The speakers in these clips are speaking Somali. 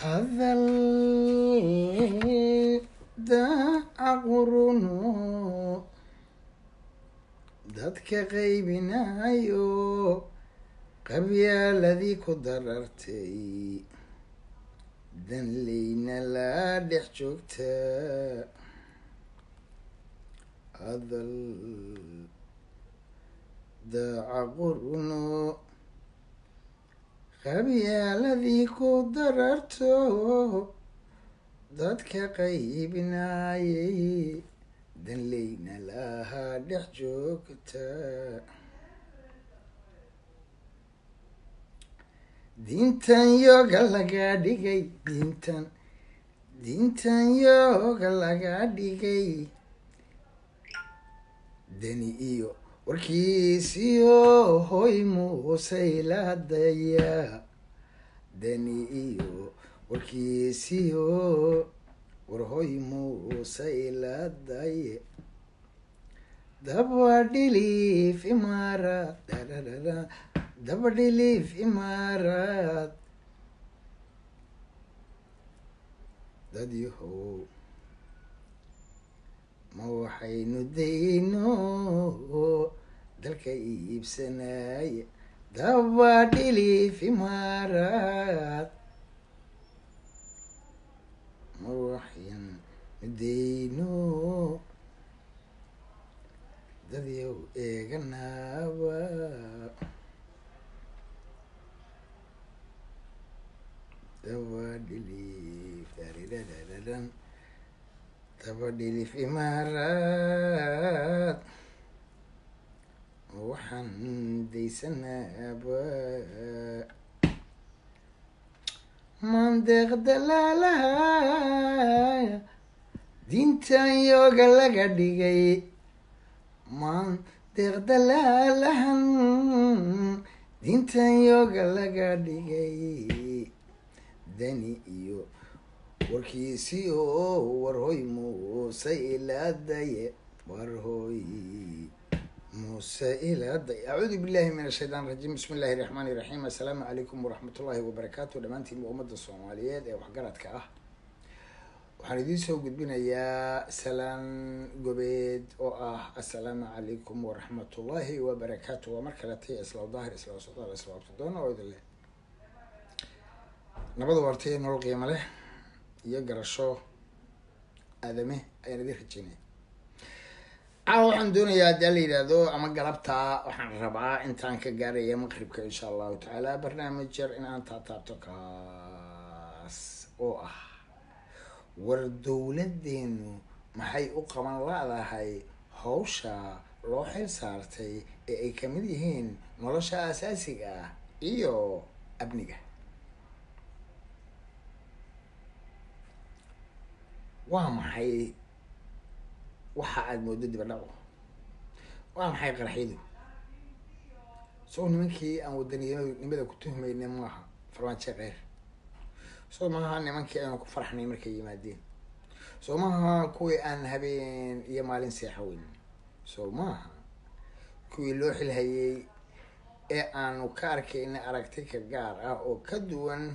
hadal daaca quruno dadka qaybinayo qabyaaladii ku darartay danleyna la dhex joogta hadal daaca quruno qabyaaladii ku dararto dadka qaybinayay danleyna lahaa dhex joogta diintan yooga laga dhigay diintan diintan yooga laga dhigay deni iyo warkiisiyo hoy muusayladaya deni iyo warkiisiyo warhoy muusayladaya dabadhilif imaarad dadadada dabadhilif imaarad dadyahow ma waxaynu dayno dalka iibsanaya dabadhilif imaarad ma waxaynu dayno dadyow eeganaaba dabadhilif daridadadadan dabadhilif imaarad waxaan daysanaaba mandeeq dalaalaha diintan yooga laga dhigay mandeeq dalaalahan diintan yooga laga dhigay dani iyo warkiisi oo warhoy muuse ilaadaye warhoy muuse ilaadaye acuudu billahi min ashaytaan rajiim bismi illahi raxmaani iraxiim assalaamu calaykum waraxmat ullahi wabarakaatu dhammaantiinba ummadda soomaaliyeed ee waxgaradka ah waxaan idiin soo gudbinayaa salaan gobeed oo ah assalaamu calaykum waraxmat ullahi wabarakaatu waa mar kaletay islaw daahir islaw socdaal islaw absadoon oo idin leh nabada waartay nolol qiimo leh iyo garasho aadame ayaan idin rajeynaya caawa waxaan doonayaa haddii la yidhaahdo ama galabta waxaan rabaa intaan ka gaaraya maqribka insha allahu tacaala barnaamij yar in aan taataabto kaas oo ah war dowladeenu maxay u qaban la-dahay hawsha loo xil saartay ee ay kamid yihiin nolosha asaasiga ah iyo amniga waa maxay waxa aada moodo dibadhaco waa maxay qaraxyadu soo nimankii aan wadaniyadnimada ku tuhmayna maaha farmaajo keyr soo maaha nimankii aynu ku farxnay markay yimaadeen soo maaha kuwii aan habeen iyo maalin seexaweyn soo maaha kuwii loo xilhayay ee aanu ka arkayna aragti ka gaar ah oo ka duwan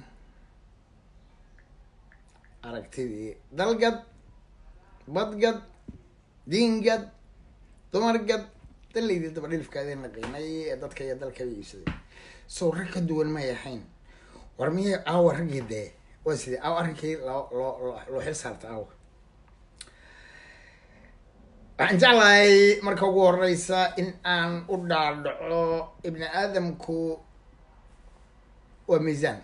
aragtidii dalgad badgad diingad dumargad dalaydii dabadhilifkaadeen la qiinay ee dadka iyo dalkaba iibsaday sow rag ka duwan may ahayn war miyay aawa raggii dee waa sidee aawa arrinkii loo loo loo xil saarta aawa waxaan jeclahay marka ugu horeysa in aan u dhaadhaco ibni aadamku waa miisaan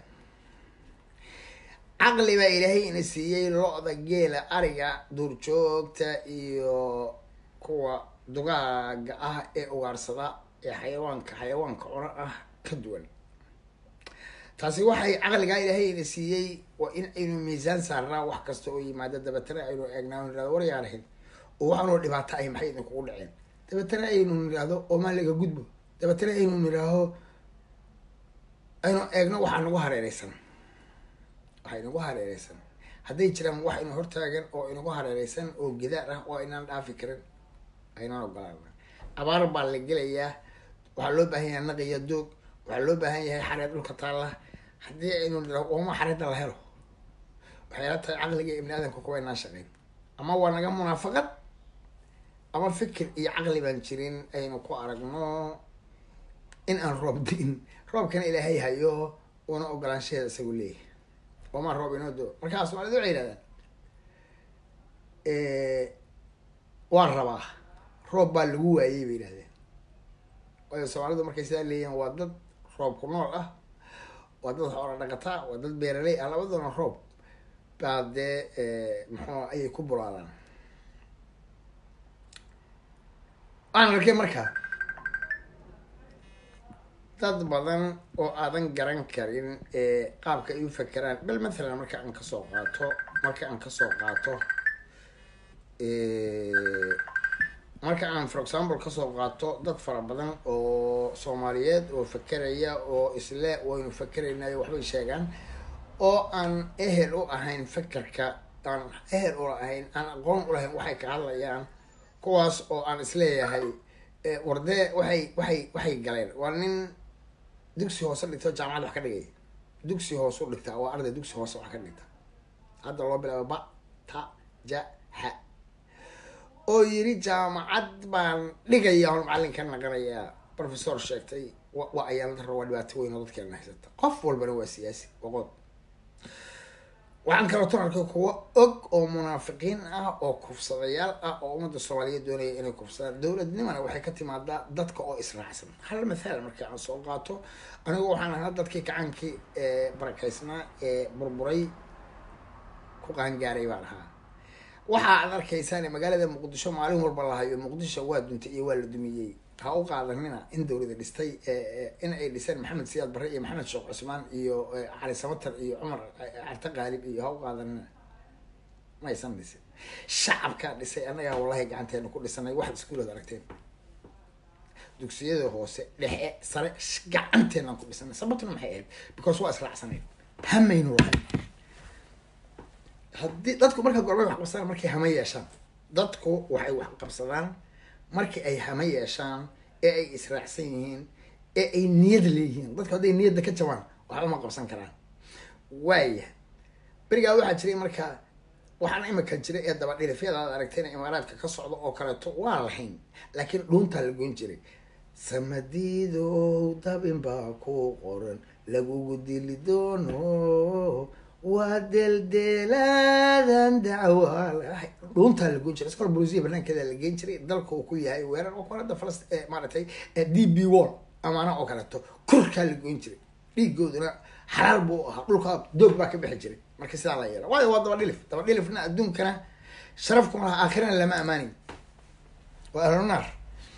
caqli baa ilaahay ina siiyey lo-da geela ariga duurjoogta iyo kuwa dugaaga ah ee ugaarsada ee xayawaanka xayawaanka cuna ah ka duwan taasi waxay caqligaa ilaahay ina siiyey waa in aynu miisaan saarnaa wax kasta oo yimaado dabeetana aynu eegnaa nirahdo waryaarahin oo waxaanoo dhibaato ahy maxay idinkugu dhaceen dabeetana aynu nidhaahdo oo maa laga gudbo dabeetana aynu nidhaaho aynu eegno waxaa nagu hareereysan waxaa inagu hareereysan hadday jiraan wax ina hortaagan oo inagu hareereysan oo gidaar ah oo aynaan dhaafi karin aynaan ogolaana abaar baa la gelayaa waxaa loo baahan yahay naqiya doog waxaa loo baahan yahay xareed dhulka taalla haddii aynu nidhaho ooma xareedda la helo waxay la tahay caqliga ibni aadamka kuwa inaan shaqeyn ama waa naga munaafaqad ama fikir iyo caqli baan jirin aynu ku aragno in aan roob di'in roobkana ilaahay hayo una ogolaanshaheeda isagu leeyahay wamaa roob inoo doo markaa soomaalida waxay yidhahdaan waa rabaa roob baa lagu waayey bay yidhahdeen waayo soomaalidu markay sidaa leeyihin waa dad roob ku nool ah waa dad xoola dhaqataa waa dad beeraley ah labaduna roob baa dee muxuu ayay ku bulaadaan waxaan arkay markaa dad badan oo aadan garan karin qaabka ay u fakeraan bal mathalan marka aan kasoo qaato marka aan kasoo qaato marka aan for example kasoo qaato dad fara badan oo soomaaliyeed oo fakeraya oo isle waynu fakeraynayo waxbay sheegaan oo aan ehel u ahayn fakerka aan ehel ula ahayn aan aqoon ulahayn waxay ka hadlayaan kuwaas oo aan isleeyahay wardee waxay waxay waxay galeen waa nin dugsi hoose dhigta oo jaamacad wax ka dhigaya dugsi hoose u dhigtaa waa arday dugsi hoose wax ka dhigta hadda loo bilaabo ba ta ja ha oo yiri jaamacad baan dhigaya on macallinka naqanayaa professor sheegtay waa ayaalada raba waa dhibaato weyn oo dadkeena haysata qof walbana waa siyaasi waqood waxaan kaleeto arkay kuwo og oo munaafiqiin ah oo kufsadayaal ah oo ummadda soomaaliyeed doonaya inay kufsadaan dowladnimana waxay ka timaadaa dadka oo israacsan hal mathaal markii aan soo qaato anigu waxaan ahaa dadkii gacaankii barakaysnaa ee burburay ku qaangaaray baan ahaa waxa aad arkaysaan magaalada muqdisho maalin walba lahayo muqdisho waa duntay iyo waa la dumiyey ha u qaadanina in dowlada dhistay in ay dhiseen maxamed siyaad barre iyo maxamed sheekh cusmaan iyo cali samatar iyo cumar carte qaalib iyo ha u qaadanina ma aysan dhisin shacabkaa dhisay annagaa wallahi gacanteena ku dhisanay waxaad iskuulood aragteen dugsiyada hoose dhexe sare gacanteenaan ku dhisanay sababtuna maxay ahayd because waa israacsanayd hamaynu lahayn haddii dadku marka gorbay wax qabsadaan markay hama yeeshaan dadku waxay wax qabsadaan markii ay hama yeeshaan ee ay israacsan yihiin ee ay niyad leeyihiin dadku hadday niyadda ka jabaan waxba ma qabsan karaan waaya berigaa waxaa jiray marka waxaan imika jiray ee dabadhilifyada aad aragteen imaaraadka ka socda oo kaleeto waa lahayn laakiin dhuuntaa la goyn jiray samadiidow dabin baa ku qoran lagugu dili doono waa deldeelaadan dacwaalahay dhuuntaa la goyn jiray iskol bolusiya banaankeeda la geen jiray dalka uu ku yahay weerar oo kale hadda falast maaragtay d b wall amaana oo kaleeto korkaa la goyn jiray dhiigooduna xalaal buu ahaa dhulka doog baa ka bixi jiray marka sidaa la yeela waayo waa dabadhilif dabadhilifna adduunkana sharaf kuma laha aakhirana lama amaanayo waa ahlunaar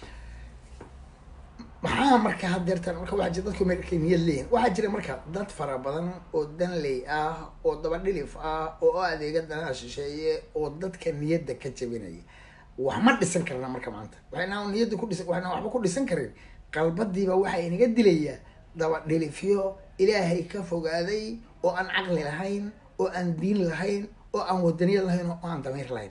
maxaa marka hadeertan marka waxaa jira dadku markay niyad leeyihin waxaa jira marka dad fara badan oo danley ah oo dabadhilif ah oo adeega danaha shisheeye oo dadka niyadda ka jabinaya wax ma dhisan karna marka maanta waxayna niyadda ku dhis waxayna waxba ku dhisan karin qalbadiiba waxaa inaga dilayaa dabadhilifyo ilaahay ka fogaaday oo aan caqli lahayn oo aan diin lahayn oo aan wadaniyad lahayn oo aan damiir lahayn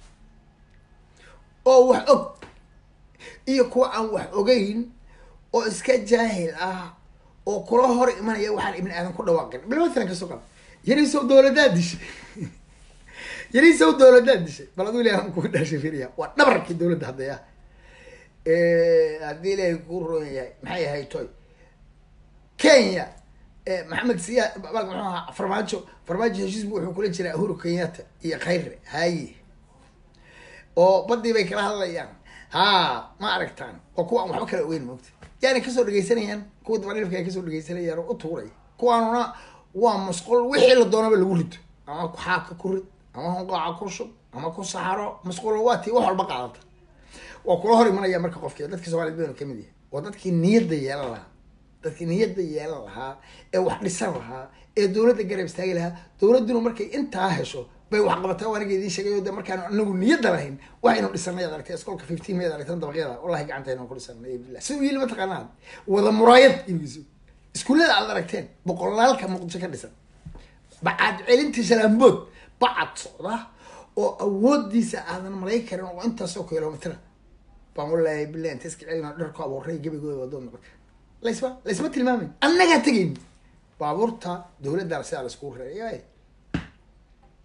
oo wax og iyo kuwa aan wax ogeyn oo iska jaahil ah oo kula hor imanaya waxaan ibni aadan ku dhawaaqin bal mathalan kasoo qab yariisow dowladaad dishay yariisow dowladaad dishay bal aduu ilahi aan kugu dhaashay firiya waa dhabarkii dowladda haddaya haddii ilaahay kuu roon yahay maxay ahay toy kenya maxamed siya muxuu ahaa farmaajo farmaajo heshiisbu wuxuu kula jiraa uhuru kenyatta iyo khayre haye oo badii bay kala hadlayaan ha ma aragtaan oo kuwa aan waxba kala ogeyn moogta yaani kasoo dhegeysanayaan kuwa dabadhilifka ay kasoo dhegeysanayaan oo u tuuray kuwaanuna waa musqul wixii la doonaba lagu rito ama xaaka ku rid ama hunqaaca ku shub ama ku saxaro musqul waa tii wax walba qaadata waa kula hor imanaya marka qofkii dadkii somaliyed baynu kamid yahay waa dadkii niyadda yeelan lahaa dadkii niyadda yeelan lahaa ee wax dhisan lahaa ee dowladda garab istaagi lahaa dowladduna markay intaa hesho bay wax qabataa waa aniga idiin sheegay o de markaan anagu niyadda lahayn waxaynu dhisanay ad aragtay iskoolka fifteen mayd aragtan dabaqyada wallahi gacantaynu ku dhisanay billah si u yili mataqaanaa wada muraayad ilgiso iskuullada aad aragteen boqolaalka muqdisho ka dhisan bacad celintii shalaambood bacad socda oo awoodiisa aadan malay karin oo intaasoo kilomitra baan wallaahi billah inta iska celina dharku abuuray gebigooda wadood noqota laysma laysma tilmaamin annagaa tegayn baabuurta dowladda sidaa laiskugu reeyay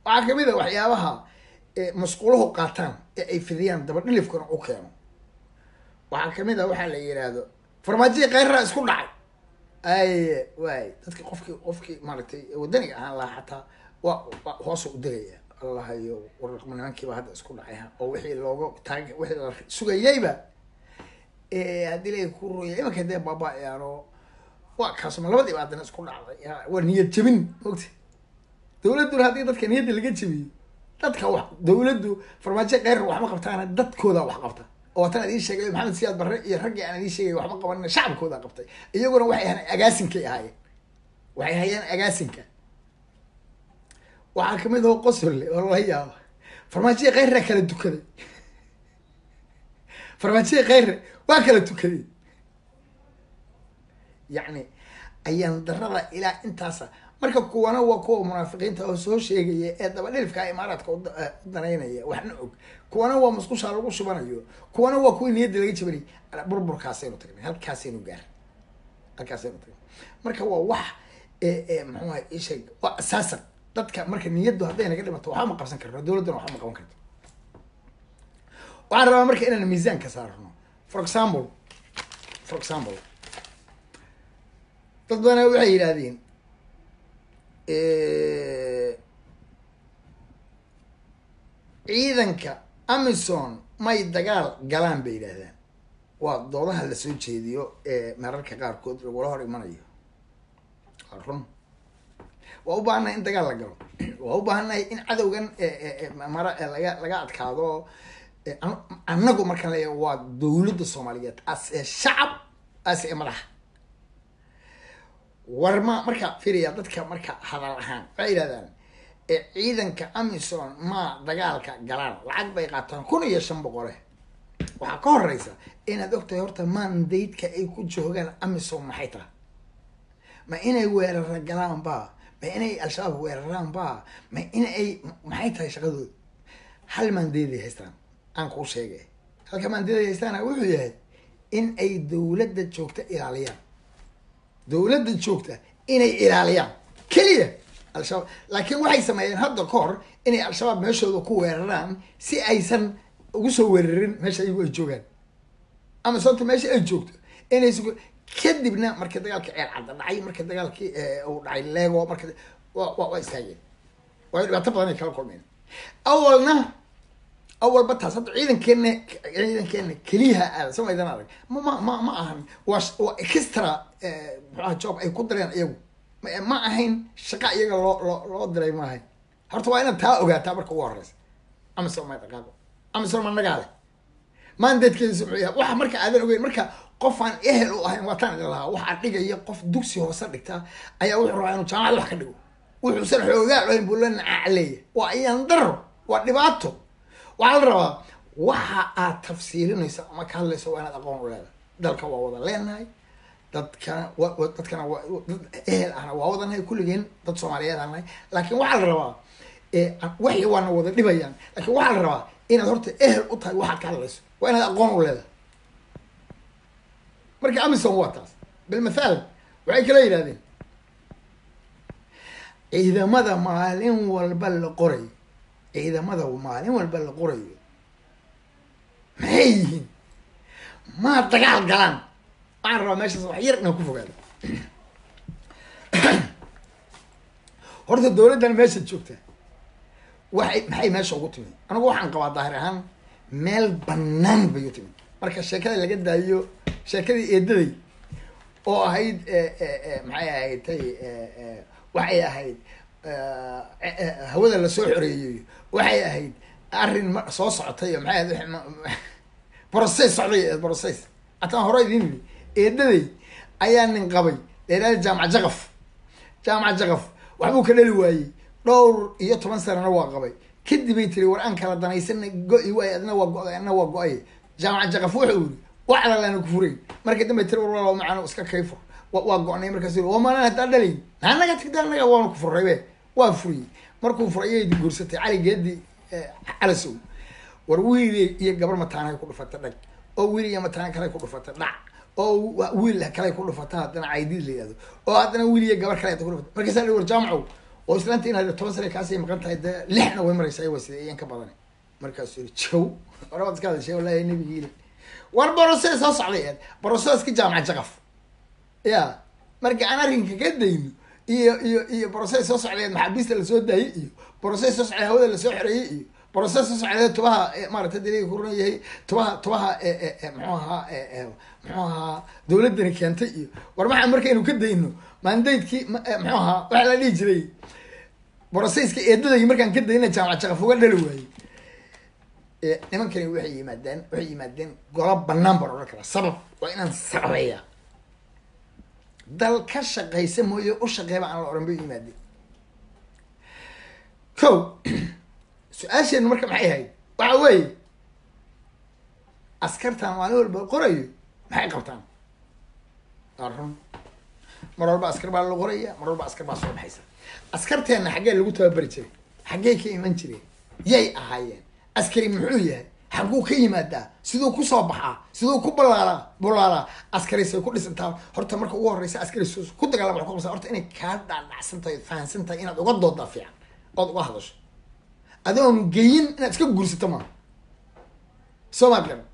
waxaa kamid a waxyaabaha masquuluhu qaataan ee ay fidiyaan dabadhilifkuna u keeno waxaa kamid a waxaa la yidhaahdo farmaajadii kayraa isku dhacay ay waay dadki qofkii qofkii maaragtay wadaniga ahaan lahaa xataa waa waa hoosoo u degaya allah iyo waraqma nimankiiba hadda isku dhacay oo wixii looga taag wixii la sugayayba haddii la ku ruya imanka dee baaba-yaano waa kaasuma labadiiba haddana isku dhacday waa niyad jebin mogta dawladduna haddii dadka niyadda laga jebiyo dadka wax dawladdu farmaajo keyr waxma qabtaana dadkooda wax qabta oo tan idiin sheegay maxamed siyaad barre iyo raggii aan idiin sheegay waxma qabanina shacabkooda qabtay iyaguna waxay ahaan agaasinkay ahaayeen waxay hayeen agaasinka waxaa kamid oo qosolle oo lala yaaba farmaajadii keyra kala dukaday farmaajadii keyre waa kala tukaday yacni ayaan darada ilaa intaasa marka kuwana waa kuwa munaafiqiinta oo soo sheegaya ee dabadhilifka imaaraadka u danaynaya waxna og kuwana waa musqushaa lagu shubanayo kuwana waa kuwii niyadda laga jabanay burburkaasaynu tagnay halkaasaynu gaar halkaasaynu tagnay marka waa wax muxuuha isheeg waa asaasan dadka marka niyaddu hadday naga dhimato waxba ma qabsan karno dawladduna waxba ma qaban karto waxaan rabaa marka inaan miisaanka saarno for example for example dad badana waxay yidhaahdeen ciidanka amison may dagaal galaan bay yidhaahdaan waa doodaha la soo jeediyo ee mararka qaarkood lagula hor imanayo waa run waa u baahannahay in dagaal la galo waa u baahannahay in cadowgan mara laga laga adkaado annagu markaan leeyahay waa dawladda soomaaliyeed as ee shacab as ee madaxa war ma marka firiya dadka marka hadal ahaan waxay yidhahdaan ciidanka amison ma dagaalka galaan lacag bay qaataan kun iyo shan boqole waxaa ka horeysa inaad ogtahay horta mandaydka ay ku joogaan amison maxay tahay ma inay weerara galaan ba ma inay al-shabaab weeraraan ba ma in ay maxay tahay shaqadooda hal maandayday haystaan aan kuu sheegay halka maandayday haystaana wuxuu yahay in ay dawladda joogta ilaaliyaan dawladda joogta inay ilaaliyaan keliya al-shabaab laakiin waxay sameeyeen hadda ka hor inay al-shabaab meeshooda ku weeraraan si aysan ugu soo weerarin meesha ayagu ay joogaan ama sababta meesha ay joogto inaysa kadibna markii dagaalkii ceel cadda dhacay markii dagaalkii uu dhacay lego marka wa wa waa istaageen waayo dhibaato badan ay kala kulmeen awalna awalba taas hadda ciidankeena ciidankeena keliyaha aada samaydan adag ma ma ma ma ahan waa waa extra muxuaha job ay ku direen iyagu ma ahayn shaqa iyaga loo loo loo diray ma ahayn horta waa inaad taa ogaataa marka ugu horeysa amison ma dhaqaaqo amison ma nagaale maandeedkeediisa muxuu yahay waxa marka aadan ogeyn marka qof aan ehel u ahayn waataan idin lahaa waxaa dhigaya qof dugsi hoose dhigta ayaa wuxuu rabaa inuu jaamacad wax ka dhigo wuxuusan xoogaa ahayn buu la nacacleeya waa iyaan daro waa dhibaato waxaa la rabaa waxa aad tafsiirinayso ama ka hadlayso waa inaad aqoon u leedahay dalka waa wada leenahay dadkana wa dadkana waa dad ehel ahna waa wadanahay kulligeen dad soomaaliyeed aan nahay laakiin waxaa la rabaa waxi waana wada dhibayaan laakiin waxaa la rabaa inaad horta ehel u tahay waxaad ka hadlayso waa inaad aqoon u leedahay marka amison waa taas bilmathaal waxay kala yidhahdeen ciidamada maalin walba la qorayo ciidamada maalin walba la qorayo maxay yihiin maa dagaal galaan waxaan rabaa meeshaas wax yar inaan ku fogaado horta dawladdan meesha joogta waxay maxay meesha ugu timid anigu waxaan qabaa daahir ahaan meel banaan bay u timid marka sheekada laga daayo sheekadii eedaday oo ahayd maxay ahayd tay waxay ahayd hawada lasoo xoreeyey waxay ahayd arrin soo socotay maxay ahayd process socday process ataan hore idin yidhi eedaday ayaa nin qabay leeraada jaamac jaqaf jaamac jaqaf waxbuu ka dhali waayey dhowr iyo toban sanana waa qabay kadibay tiri war aan kala danaysana go-i waay adna waa go-day adna waa go-ay jaamac jaqaf wuxuu yiri waxda laana ku furayn markii dambe tiri war macaan iska kayfur waa go-nay markaas waa maalan hadaa dhalayn anaga tigda anaga waanu ku furaybe waa furiyey markuu furayay guursatay cali geedi calasow war wiil iyo gabar mataanay ku dhufata dhag oo wiil iyo mataan kale ku dhufata dhac oo wiil kale ku dhufata haddana caydiid la yihahdo oo haddana wiil iyo gabar kale ku dhufata markaasaa war jaamacow oo islaanta inaad toban sana kaasii maqan tahay dee lixna way maraysaa waa sida iyan ka badan markaasuu yiri jow orabaad iska hadashay wallahi nabigiile war borosee soo socday boroseska jaamaca jaqaf ya marka aan arrinka ka dayno iyo iyo iyo broses soo socdeed maxaabiista lasoo daayey iyo broses soo socday hawada lasoo xoreeyey iyo broses soo socdeed tubaha maarata daliga ku runan yahay tubaha tubaha muxuu ahaa muxuu ahaa dawladdani keentay iyo war maxaa markaynu ka dayno mandaydkii muxuu ahaa waxa la dhihi jiray broseyska eedadayii markaan ka dayna jaamaca jaqaf uga dhali waayey nimankani waxay yimaadeen waxay yimaadeen golo banaan baan odhan karaa sabab waa inaan sababeeya dal ka shaqaysa mooye u shaqeeba aan la oran bay yimaadeen ko su-aasheenu marka maxay ahayd waxa weeye askartan maalin walba qorayo maxay qabtaan waa run mar walba askar baa la qoraya mar walba askar baa soo baxaysa askarteenna xaggee lagu tababari jiray xaggee ka iman jireen yay ahaayeen askari muxuu yahay xagguu ka yimaadaa siduu kusoo baxaa siduu ku balaalaa bulaalaa askarisay ku dhisantaa horta marka ugu horeysa askari ku dagaalama wa ku qabsa horta inay kaa dhaadhacsan tahay fahansan tahay inaad uga doodaa fiican ood uga hadasho adoon geyin inaad iska guursato maaha soo maad garan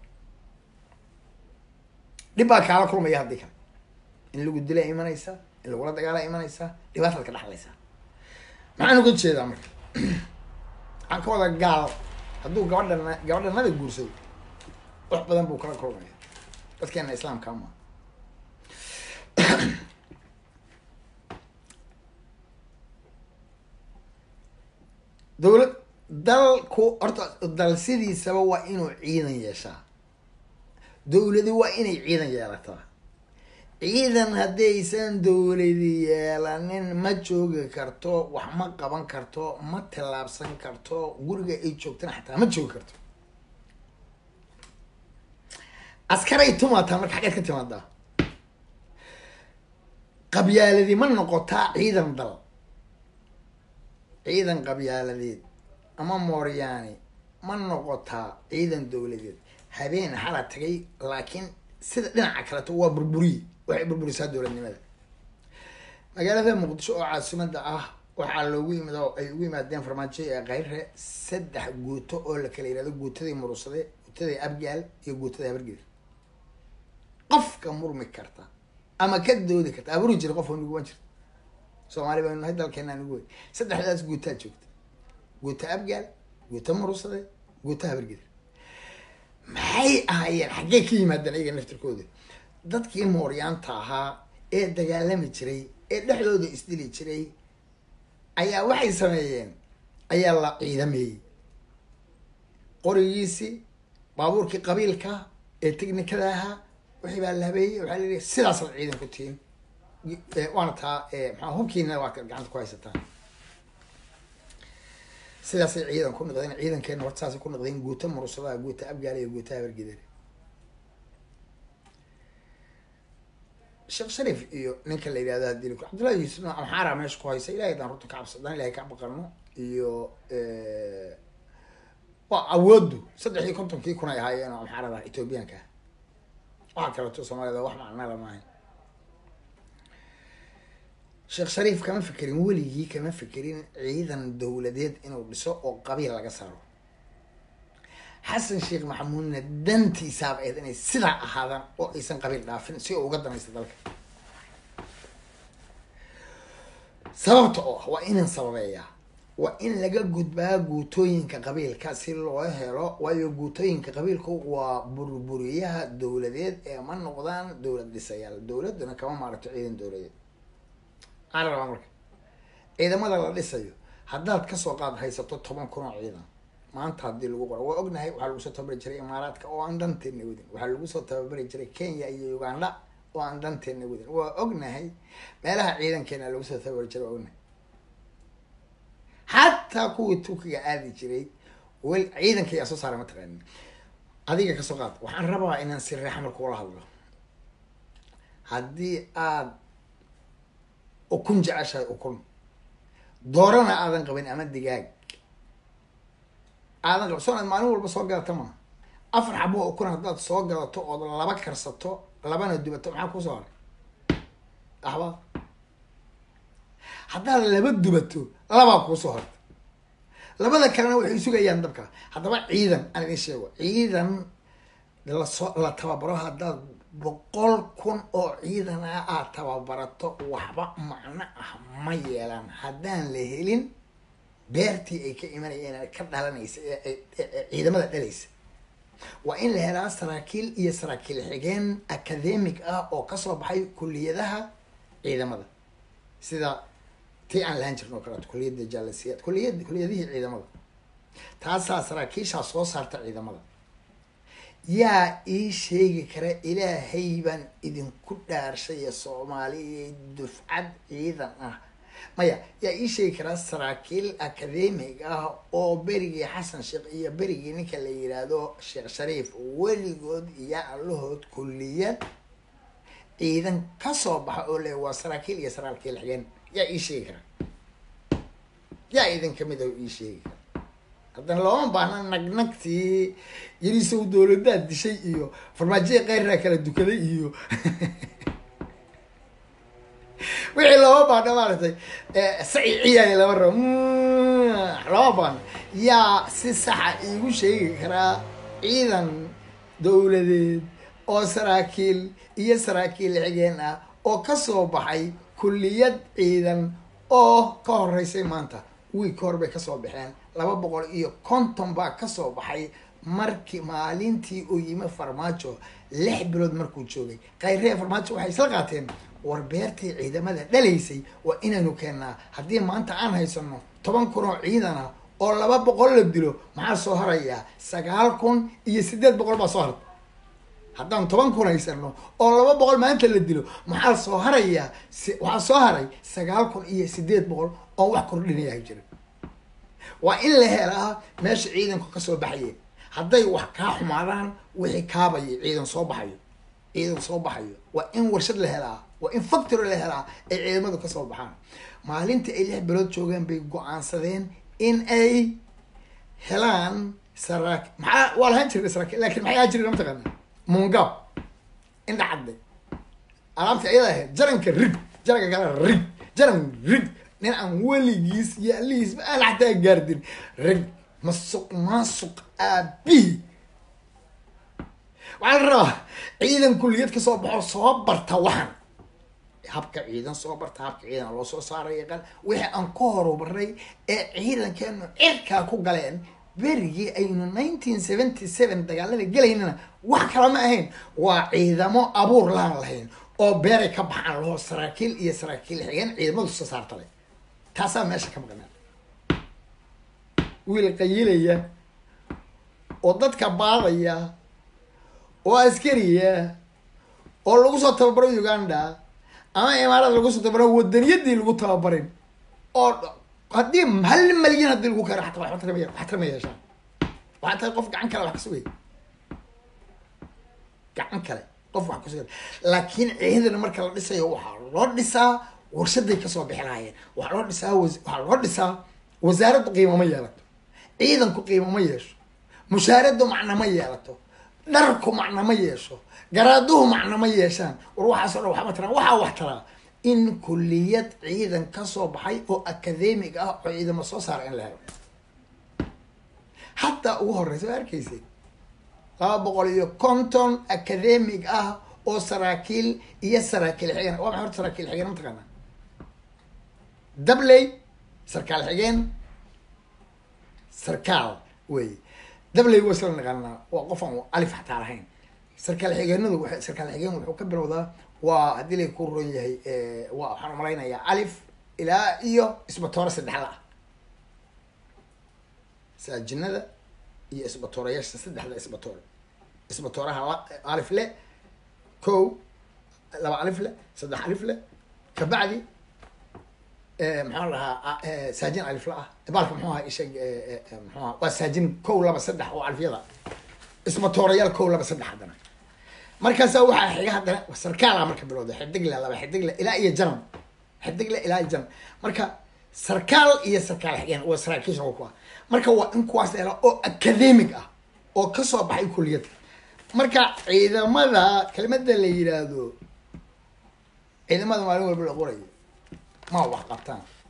dhib baa kaala kulmaya haddii kale in lagu dila imanaysaa in lagula dagaala imanaysaa dhibaataad ka dhaxlaysaa maxaan uga jeedaa marka waxaan ka wada gaal hadduu gabadha gabadhanada guursado wax badan buu kala kulmaya dadkeena islaamka ma dawlad dalku horta dal sidiisaba waa inuu ciidan yeeshaa dawladi waa inay ciidan yeelataa ciidan haddaysan dawladi yeelanin ma joogi karto wax ma qaban karto ma tallaabsan karto guriga ay joogtana xataa ma joogi karto askaray tumaataa marka xaggeed ka timaadaa qabyaaladi ma noqotaa ciidan dal ciidan qabyaaladeed ama mooryaani ma noqotaa ciidan dawladeed habeen xala tagay laakiin sida dhinaca kaleto waa burburiye waxay burburisaa dowladnimada magaalada muqdisho oo caasimada ah waxaa loogu yimid oo ay ugu yimaadeen farmaajo ee kayre saddex guuto oo la kala yihahdo guutadii murusade guutadii abgaal iyo guutadii habargeda qofka murmi karta ama ka doodi karta aburi jira qof nuguban jirta soomaali baynu nahay dalkeena nugu wey saddexdaas guutaa joogta guuta abgaal guuta murusade guuta habargeda maxay ahaayeen xaggee ka yimaadeen ayaga naftirkooda dadkii mooryaanta ahaa ee dagaalami jiray ee dhexdooda isdili jiray ayaa waxay sameeyeen ayaa la ciidameeyey qorigiisii baabuurkii qabiilka ee technikada ahaa wixii baa la habeeyey waxaa la yihi sidaas la ciidan ku tihin waana taa maxaa hubkiina waad gacanta ku haysataan sidaasay ciidan ku noqdeen ciidankeena horta saasay ku noqdeen guuta murusadaha guuta abgaala iyo guuta habargidare sheekh shariif iyo ninka la yidhahdo hadii cabdullahi yuusuf amxaara meesha ku haysa ilahay daan runta ka cabsadaan ilahay ka baqano iyo waa awoodu saddex iyo kontonkii kun ay ahaayeen oo amxaarada ethoobiyaanka ah waxaa kaleeto soomaalida wax macnala maahay sheekh shariif kama fekerin weligii kama fekerin ciidan dawladeed inuu dhiso oo qabiil laga saaro xasan sheekh maxamuudna dantiisaaba ayd inay sidaa ahaadaan oo aysan qabiil dhaafin si oo uga danaysta dalka sababta oo ah waa inaan sababeeyaa waa in laga gudbaa guutooyinka qabiilka si loo helo waayo guutooyinka qabiilku waa burburiyaha dawladeed ee ma noqdaan dawlad dhisayaal dawladuna kama maaragto ciidan dawladeed maxaa la rabaa marka ciidamada la dhisayo haddaad kasoo qaad haysato toban kun oo ciidan maanta haddii lagu qoro waa ognahay waxaa lagu soo tababari jiray imaaraadka oo aan dhanteena wadin waxaa lagu soo tababari jiray kenya iyo uganda oo aan dhanteena wadin waa ognahay meelaha ciidankeena lagu soo tababari jiray waa ognahay xataa kuwii turkiga aadi jiray wel ciidanka yaa soo saaray mataqaanin adiga kasoo qaad waxaan rabaa inaan si reexmar kugula hadlo haddii aad ukun jeceshahay ukun doorana aadan qabin ama digaag aadan qab soo maalin walba soo gadata maa afar xabo ukun haddaad soo gadato ood laba karsato labana dubato maxaa kusoo haray axba haddaad laba dubato labaa kuusoo horta labada kalena waxay sugayaan dabka haddaba ciidan aan idin sheego ciidan lasoo la tababaro haddaad boqol kun oo ciidan ah aad tababarato waxba macno ah ma yeelan haddaan la helin beertii ay ka imanayeen ka dhalanaysa ciidamada dhalaysa waa in la helaa saraakiil iyo saraakiil xigeen academic ah oo kasoo baxay kuliyadaha ciidamada sida tii aan lahaan jirno o kaleeto kuliyadda jaalasiyaad kuliyad kuliyadihii ciidamada taasaa saraakiishaa soo saarta ciidamada yaa ii sheegi kara ilaahay baan idinku dhaarshaya soomaaliya dufcad ciidan ah maya yaa ii sheegi karaa saraakiil academic ah oo berigii xasan sheekh iyo berigii ninka la yiraahdo sheekh shariif weligood iyo allahood kuliyad ciidan kasoo baxa oo le waa saraakiil iyo saraakiil xigeen yaa ii sheegi karaa yaa idin kamid ah ii sheegi kara haddana looma baahna nagnagtii yarisow dowladaad dishay iyo farmaajoya keyraa kala dukaday iyo wixii looma baahna maaragtay saci ciyaay lama rabo looma baahna yaa si saxa iigu sheegi karaa ciidan dowladeed oo saraakiil iyo saraakiil xigeen ah oo kasoo baxay kulliyad ciidan oo ka horeysay maanta wiig hor bay kasoo baxeen laba boqol iyo konton baa kasoo baxay markii maalintii uu yimi farmaajo lix bilood markuu joogay kayree farmaajo waxay isla qaateen war beertii ciidamada dhalaysay waa inaynu keennaa haddii maanta aan haysano toban kun oo ciidan ah oo laba boqol la dilo maxaa soo harayaa sagaal kun iyo siddeed boqol baa soo harta haddaan toban kun haysano oo laba boqol maanta la dilo maxaa soo harayaa waxaa soo haray sagaal kun iyo siddeed boqol oo wax kordhinayaa jira waa in la helaa meesha ciidanku kasoo baxaye hadday wax kaa xumaadaan wixii kaabaya ciidan soo baxayo ciidan soo baxayo waa in warshad la helaa waa in factory la helaa ay ciidamadu kasoo baxaan maalintii ay lix bilood joogeen bay go-aansadeen in ay helaan saraa maxaa waa lahaan jirnay saraakiil lakin maxay ahaan jireen mataqaana mungab indha cadde alaabta ayada ahayd jaranka rig jaranka kale rig jaran rig nin aan weligiis iyo alihiisba aan xataa gaardin rig masuq maasuq aabihi waxaa la rabaa ciidan kulliyad kasoo baxo soo barta waxan habka ciidan soo barta habka ciidan loo soo saaray yaqaan wixii aan ku horumaray ee ciidankeenu cirkaa ku galeen berigii aynu nineteen seventy seven dagaalada gelaynana wax kala ma ahayn waa ciidamo abuur laan lahayn oo beeray ka baxaan laho saraakiil iyo saraakiil xigeen ciidamadu soo saarta leh taasaa meesha ka maqnaa wiil qayilaya oo dadka baadaya oo askariya oo lagu soo tababaro uganda ama imaarada lagu soo tababaro wadaniyadii lagu tababarin oo haddii hal malyan haddii lagu karo xataa waxba tarma wax tarma yeeshaan waxaa tahay qof gacan kale wax ka sugay gacan kale qof wax ka sugay laakiin ciidan marka la dhisayo waxaa loo dhisaa warshaday kasoo bixi lahaayeen waxaa loo dhisaa waxaa loo dhisaa wasaaraddu qiimo ma yeelato ciidanku qiimo ma yeesho mushaaradu macno ma yeelato dharku macno ma yeesho garaaduhu macno ma yeeshaan war waxaaso dhan waxma taraan waxaa wax taraa in kulliyad ciidan kasoo baxay oo academic ah oo ciidamo soo saara in la helo hataa ugu horeysa waa arkaysay laba boqol iyo konton academic ah oo saraakiil iyo saraakiil xigeen waa maxay horta saraakiil xigeen mataqaanaa dabley sarkaal xigeen sarkaal wey dabley waa isla naqaanaa waa qof aan alif xataa lahayn sarkaal xigeenadu wa sarkaal xigeen wuxuu ka bilowdaa waa haddii lay ku ron yahay waa waxaan umalaynayaa alif ilaa iyo isbatoore saddexla ah saajinada iyo isbatoorayaasha saddexda isbatoore isbatooraha alif le ko laba alif le saddex alif le kabacdi maxaa lahaa saajin alifla ah baalka muxuu ahaa isha muxuu aha waa saajin kow laba saddex oo alifyada isbatoorayaal kow laba saddex haddana markaasaa waxaa xiga haddana sarkaala marka bilowda xidigla laba xidigla ilaa iyo janan xidigla ilaa iyo janan marka sarkaal iyo sarkaal xigeen waa saraakiisha kuwa marka waa in kuwaas hela oo academic ah oo kasoo baxay kuliyada marka ciidamada kelimada la yiraahdo ciidamada maalin walba la qorayo ma wax qabtaan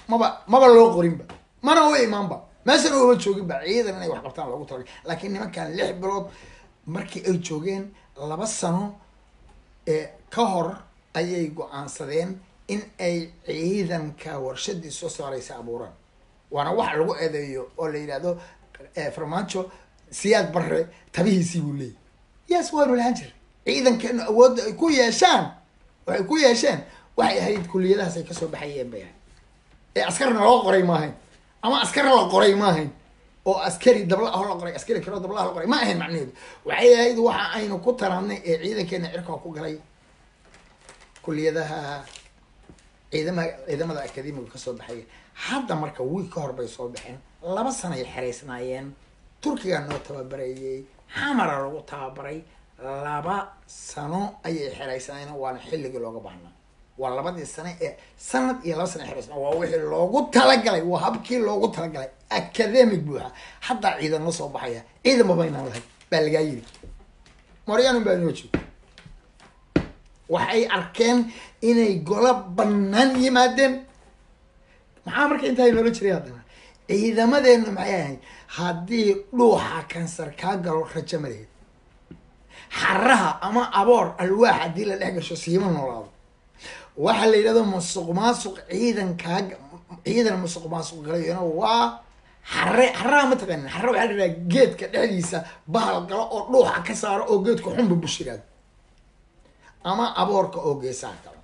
maba maba loo qorinba mana u imaanba meeshana uma jooginba ciidan inay wax qabtaan loogu talagalay laakiin nimankan lix bilood markii ay joogeen laba sano ee ka hor ayay go-aansadeen in ay ciidanka warshadii soo saaraysa abuuraan waana wax lagu eedeeyo oo la yidhahdo farmaajo siyaad barre tabihiisii buu leeyay yes waanu lahaan jiray ciidankeenu awoodda ay ku yeeshaan waxay ku yeesheen waxay ahayd kuliyadahaas ay kasoo baxayeen bay ahayd ee askarna loo qoray maahayn ama askar la qoray maahayn oo askari dabla ah la qoray askari kaloo dabla ah la qoray ma ahayn macnaheedu waxay ahayd waxa aynu ku taraadnay ee ciidankeena cirkaa ku galay kuliyadaha ciidamada ciidamada akademiga kasoo baxaya hadda marka wiig ka hor bay soo baxeen laba sanay xeraysnaayeen turkiga noo tababareeyey xamara lagu tababaray laba sano ayay xeraysnaayeen waana xilligii looga baahnaa waa labadii sane ee sanad iyo laba sana xeraysnaa waa wixii loogu talagalay waa habkii loogu talagalay academic buuxa haddaa ciidan la soo baxaya ciidan babaynaan lahay baa lagaa yiri maryaanun baa inoo joogo waxay arkeen inay golo banaan yimaadeen maxaa marka intaa inoola jiray haddana ciidamadeenu maxay ahayd haddii dhuuxa kansar kaa galo rajo maleed xaraha ama aboor alwaax haddii la dhex gasho siima noolaado waxaa la yidhahdo musuq maasuq ciidan kaa ciidan musuq maasuq galayona waa xare xaraha ma taqaanin xare waxaa la yidhaha geedka dhexdiisa bahal galo oo dhuuxa ka saaro oo geedka xunba bushiraado ama aboorka oo geesaha galo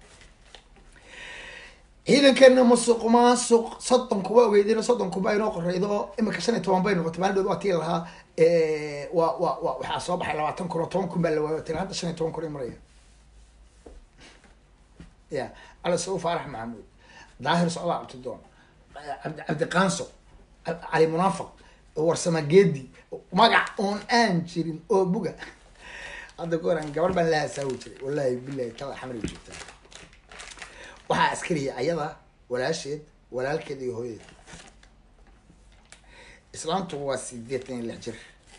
ciidankeena musuq maasuq soddon kuba ogeydin soddon kuba inoo qoreydo imika shan iyo toban bay noqotay maalin waa tii lahaa wa wa wa waxaa soo baxay labaatan kun oo toban kun baa la waayo tira hadda shan iyo toban kun ay maraya ya cali sauu faarax maxamuud daahir socdaa cabdidoon cabdi cabdiqaanso cali munaafiq warsama geedi magac oon aan jirin oo buga hadda ka horan gabar baan la hasaawi jiray wallahi bilahi kala xamri joogtaa waxaa askariya ayada walaasheed walaalkeed iyo hooyadeed islaamtu waa sideetan iyo lix jir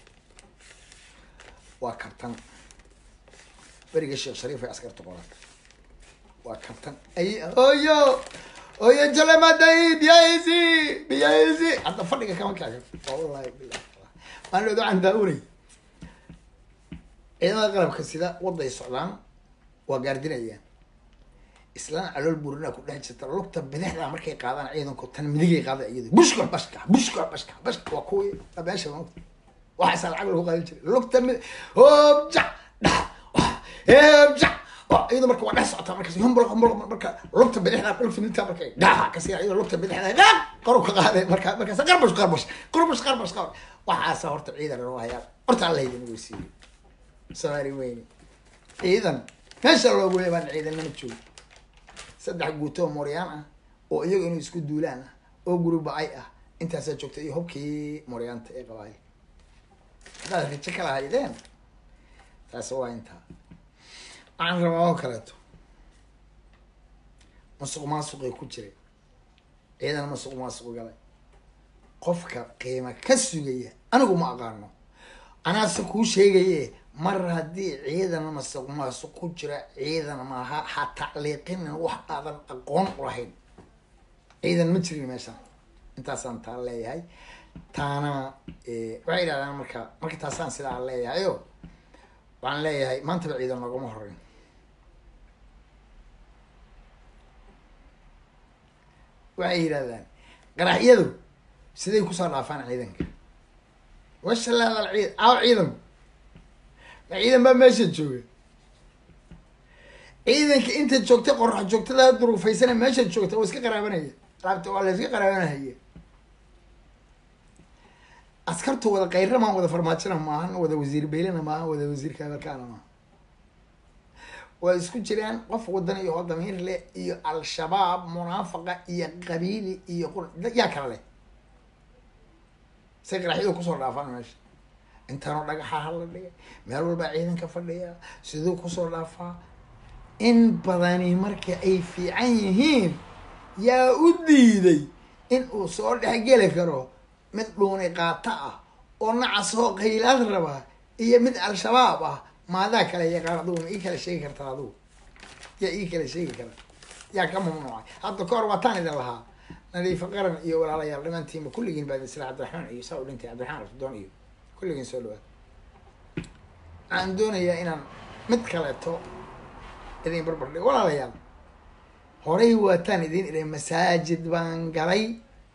waa kabtan beriga sheekh shariif ay askarta qoran waa kabtan ay hooyo hooyo jalamadayi biyaysi biyaysi hadda fadhiga kama kaaga wallahi bilahi maan leedo aan daa-unay ciidamada qalabka sida waday socdaan waa gaardinayaan islaan calool buurina ku dhex jirta lugta bidixda markay qaadaan ciidanku tan midigay qaada iyadu bushka bashka bushka bashka bashka waa kuwi meesha maogta waxaasaa lacag lagu qaadan jiray lugta mid hoobjac dha heebjac iyadu marka waa dhex socotaa markaas humbul humbul marka lugta bidixda lugta midigta markay dhaha kasi iyadu lugta bidixda qaab qaru ka qaaday marka markaas qarbash qarbash qarbash qarbash qarbash waxaasa horta ciidan loo hayaa horta alla haydin weysiiyey soomaali weyne ciidan meesha loogu leebaan ciidanama joogo saddex guutoo mooryaan ah oo iyaga inuu isku duulaan ah oo gurubacay ah intaasaa joogta iyo hubkii mooryaanta ee qabaay haddaad rijo kala haydeen taasi waa intaa waxaan rabaa oo kaleeto masuq maasuqay ku jiray ciidan masuq maasuq galay qofka qiima ka sugaya anigu ma aqaano anaase kuu sheegaye mar haddii ciidan masuq maasuq ku jira ciidan maaha ha tacliiqinin wax aadan aqoon ulahayn ciidan ma jirin meeshaan intaasaan taa leeyahay taana waxay yidhahdaan marka marka taasaan sidaa leeyahay o waxaan leeyahay maantaba ciidan noogama horeyn waxay yidhahdaan qaraxyadu siday kusoo dhaafaan ciidanka washalaadal ciid aaw ciidanku ma ciidan baa meesha jooga ciidanka inta joogtay qorax joogtada duruufaysana meesha joogta waa iska qaraabanaya alaabta waa la iska qaraabanahaya askartu wada kayrama wada farmaajona maahan wada wasiir beylena maahan wada wasiir kaabalkaana maaha waa isku jiraan qof wadan iyo oo damiir leh iyo al-shabaab munaafaqa iyo qabiili iyo qur yaa kala leh say qaraxyadu kusoo dhaafaan meesha intaanoo dhagaxaha la dhigay meel walbaa ciidanka fadhiya siduu kusoo dhaafaa in badani marka ay fiican yihiin yaa u diiday in uu soo dhexgeli karo mid dhuuni qaato ah oo nacasoo qaylaad raba iyo mid al-shabaab ah maadaa kale yaqaan adugu ma ii kala sheegi kartaa adugu yaa ii kala sheegi kara yaa ka mamnuucay hadda ka hor waataan idin lahaa nadiifo qaran iyo walaalayaal dhammaantiinba kulligiin baad isla cabdiraxmaan iyo saa u dhintay cabdiraxmaan afdoon iyo kulligiin soo dhawaad waxaan doonayaa inaan mid kaleeto idin barbar dhigo walaalayaal horay waataan idin idhay masaajid baan galay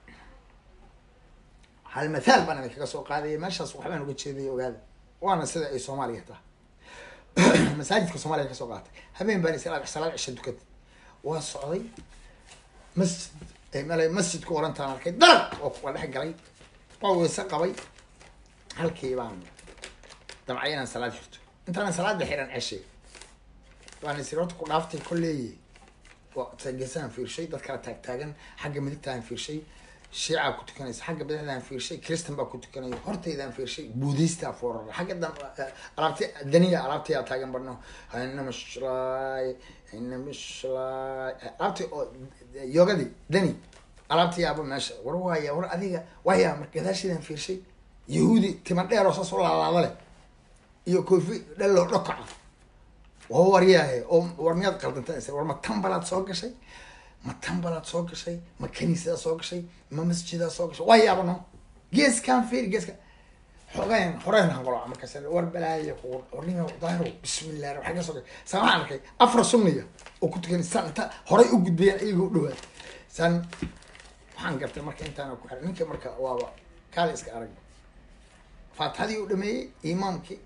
hal mathaal baan idin kaga soo qaadaya meeshaas waxbaan uga jeedaya ogaada waana sida ay soomaaliya taha masaajidka soomaaliya kasoo qaatay habeen baan isla salaad cisha tukatay waa socday masjid meel masjidku orantaan arkay darag oo waa dhex galay waa weyse qabay halkii baan damcay inaan salaad xirto intaanan salaada xiran ceshay waan isir horta ku dhaaftay kolleeye waa geesahan fiirshay dad kala taag taagan xagga midigtaan fiirshay shiicaa ku tukanaysa xagga badaxdaan fiirshay kristan baa ku tukanaya hortaydaan fiirshay buudhistaa foorara xagga dam alaabti daniya alaabtiyaa taagan barno ina mishlaay ina mishlaay alaabti oo yogadii dani alaabtiyaaba meesha war waaya war adiga waaya mar gadaashiidaan fiirshay yahuudi tima dheer oo saas u laalaada leh iyo koofi dhalloo dhokaca waa waryaahe oo war miyaad qaldantaa war ma tambalaad soo gashay ma tambalaad soo gashay ma kaniisadaa soo gashay ma masjidaa soo gashay waa yaabano geeskaan fiir geeskan xogayn horeen hanqolo markaas war balaayo warnima daahiro bismillah waxaa ka soo gashay saan waxaan arkay afar sunniya oo ku tukan saan inta horay u gudbayaan iyaga u dhawaad saan waxaan gartay marka intaana ku xiray ninka marka waaba kaali iska arag faatixadii u dhameeyey imaamkii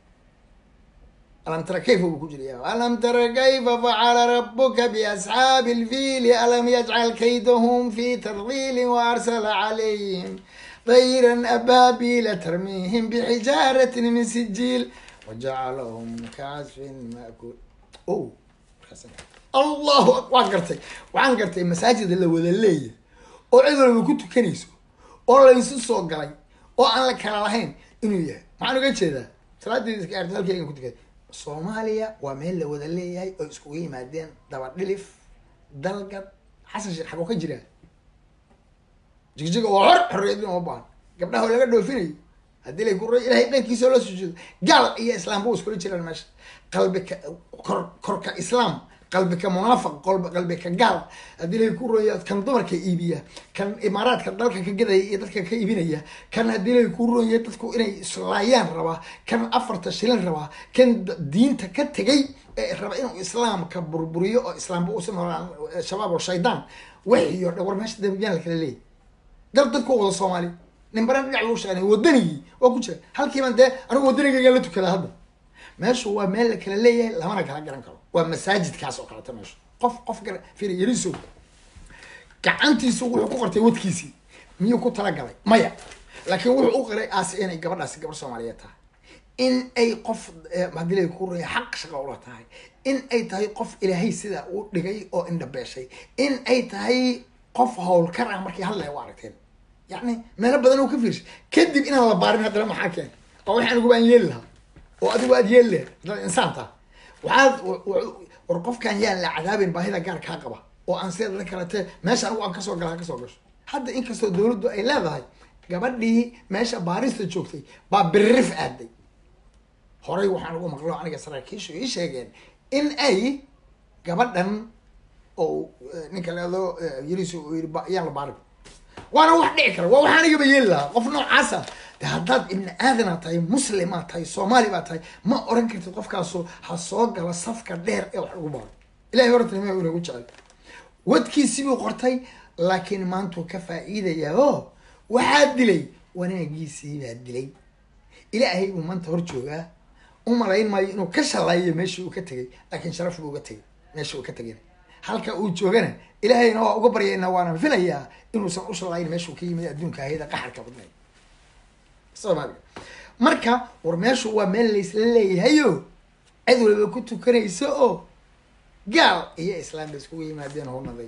alam tara kayfa buu ku jiraya alam tara kayfa facala rabuka biasxaabi ilfiili alam yajcal kaydahum fi tadliilin waarsala calayhim dayran abaabila tarmiihim bixijaaratin min sijiil wajacalahum kacasfin maakul o allahu waan gartay waxaan gartay masaajida la wada leeyahy oo cid walba ku tukanayso oo laysu soo galay oo aan la kala lahayn inuu yahay maxaan uga jeedaa salaadeeda iska aartay halkeygan ku tukaday soomaaliya waa meel la wada leeyahay oo iskugu yimaadeen daba dhilif dalgad xasan sheekh xagoo ka jiraa jigjiga waa hor xorriyadin uma baahan gabdhaha oo laga dhoofinayay haddii lay ku ilahay dhankiisa oo la sujuudo gaal iyo islaamba u iskula jiraan meesha qalbika kor korka islaam qalbika munaafiq qolb qalbika gaal haddii lay ku roya kan dumarka iibiya kan imaaraadka dalka ka gadaya iyo dadka ka iibinaya kan haddii lay ku roya dadku inay islaayaan rabaa kan afarta shilin rabaa kan diinta ka tegay ee raba inuu islaamka burburiyo oo islaamba uusan holaan shabaab oo shaydaan wixiyo dhan war meesha dambiyaan la kala leeyahy dal dadku wada soomaali nimbaran dhinac buu shaqeynay wadanigii waa ku jira halkiiban dee anigu wadanigayga la tukada hadda meeshu waa meel la kala leeyahay lamana kala garan karo waa masaajidkaas oo kaleta meeshu qof qof gara firi yariso gacantiisu wuxuu ku qortay wadkiisii miyuu ku talagalay maya laakiin wuxuu u qiray aasi inay gabadhaasi gabar soomaaliyeed tahay in ay qof haddii lay ku raya xaq shaqa ula tahay in ay tahay qof ilaahay sidaa u dhigay oo indhabeeshay in ay tahay qof howlkar ah markii hadlaya u aragteen yacni meelo badan oo ka fiirshay kadib inaan la baarin haddana maxaa keen oo waxaan ugu baan yeeli lahaa oo adigu aad yeeli lahayd haddaad insaan taha waxaad war qofkaan yaan la cadaabin baahida gaar kaa qaba oo aan sida kalete meesha anigu aan kasoo gala ha kasoo gasho hadda inkastoo dawladdu ay leedahay gabadhii meesha baarista joogtay baa biririf aaday horay waxaan ugu maqlo aniga saraakiishu ii sheegeen in ay gabadhan oo ninka leedo yariis uu yiri yaan la baarin waana wax dhici kara waa wax anigaba yeeli lahaa qof noocaasa de haddaad ibni aadana tahay muslimaa tahay soomaali baa tahay ma oran kartid qofkaasu ha soo galo safka dheer ee wax lagu baaro ilahay hortanima inagu jecel wadkiisii buu qortay laakiin maantuu ka faa'iidayaa o waxaa dilay wanaagiisii baa dilay ilaahay buu maanta hor joogaa u malayn maayo inuu ka shallaayo meeshii uu ka tegay laakiin sharaf buu uga tegay meeshii uu ka tegayna halka uu joogana ilaahayna waa uga baryaynaa waana filayaa inuusan u shallayn meeshuu ka yimid adduunka ahayda qaxarka badnay soomaaliga marka war meeshu waa meel laysla leeyahayo cid waliba ku tukanayso oo gaal iyo islaam bay iskugu yimaadeen hunaday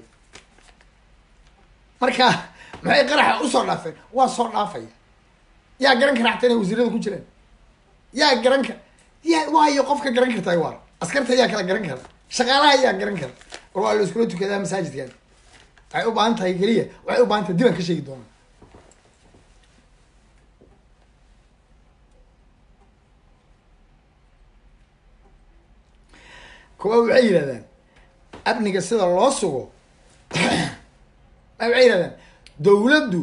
marka maxay qaraxa usoo dhaafeen waa soo dhaafaya yaa garan kara xataa inay wasiirada ku jiraan yaa garan kara yaa waayo qofka garan kartaa waar askarta yaa kala garan kara shaqaalaha yaa garan kara war waa la iskula tukadaa masaajidkan waxay u baahan tahay keliya waxay u baahan tahay dibaan ka sheegi doonaa kuwa waxay yidhahdaan amniga sida loo sugo waxay yidhahdaan dowladdu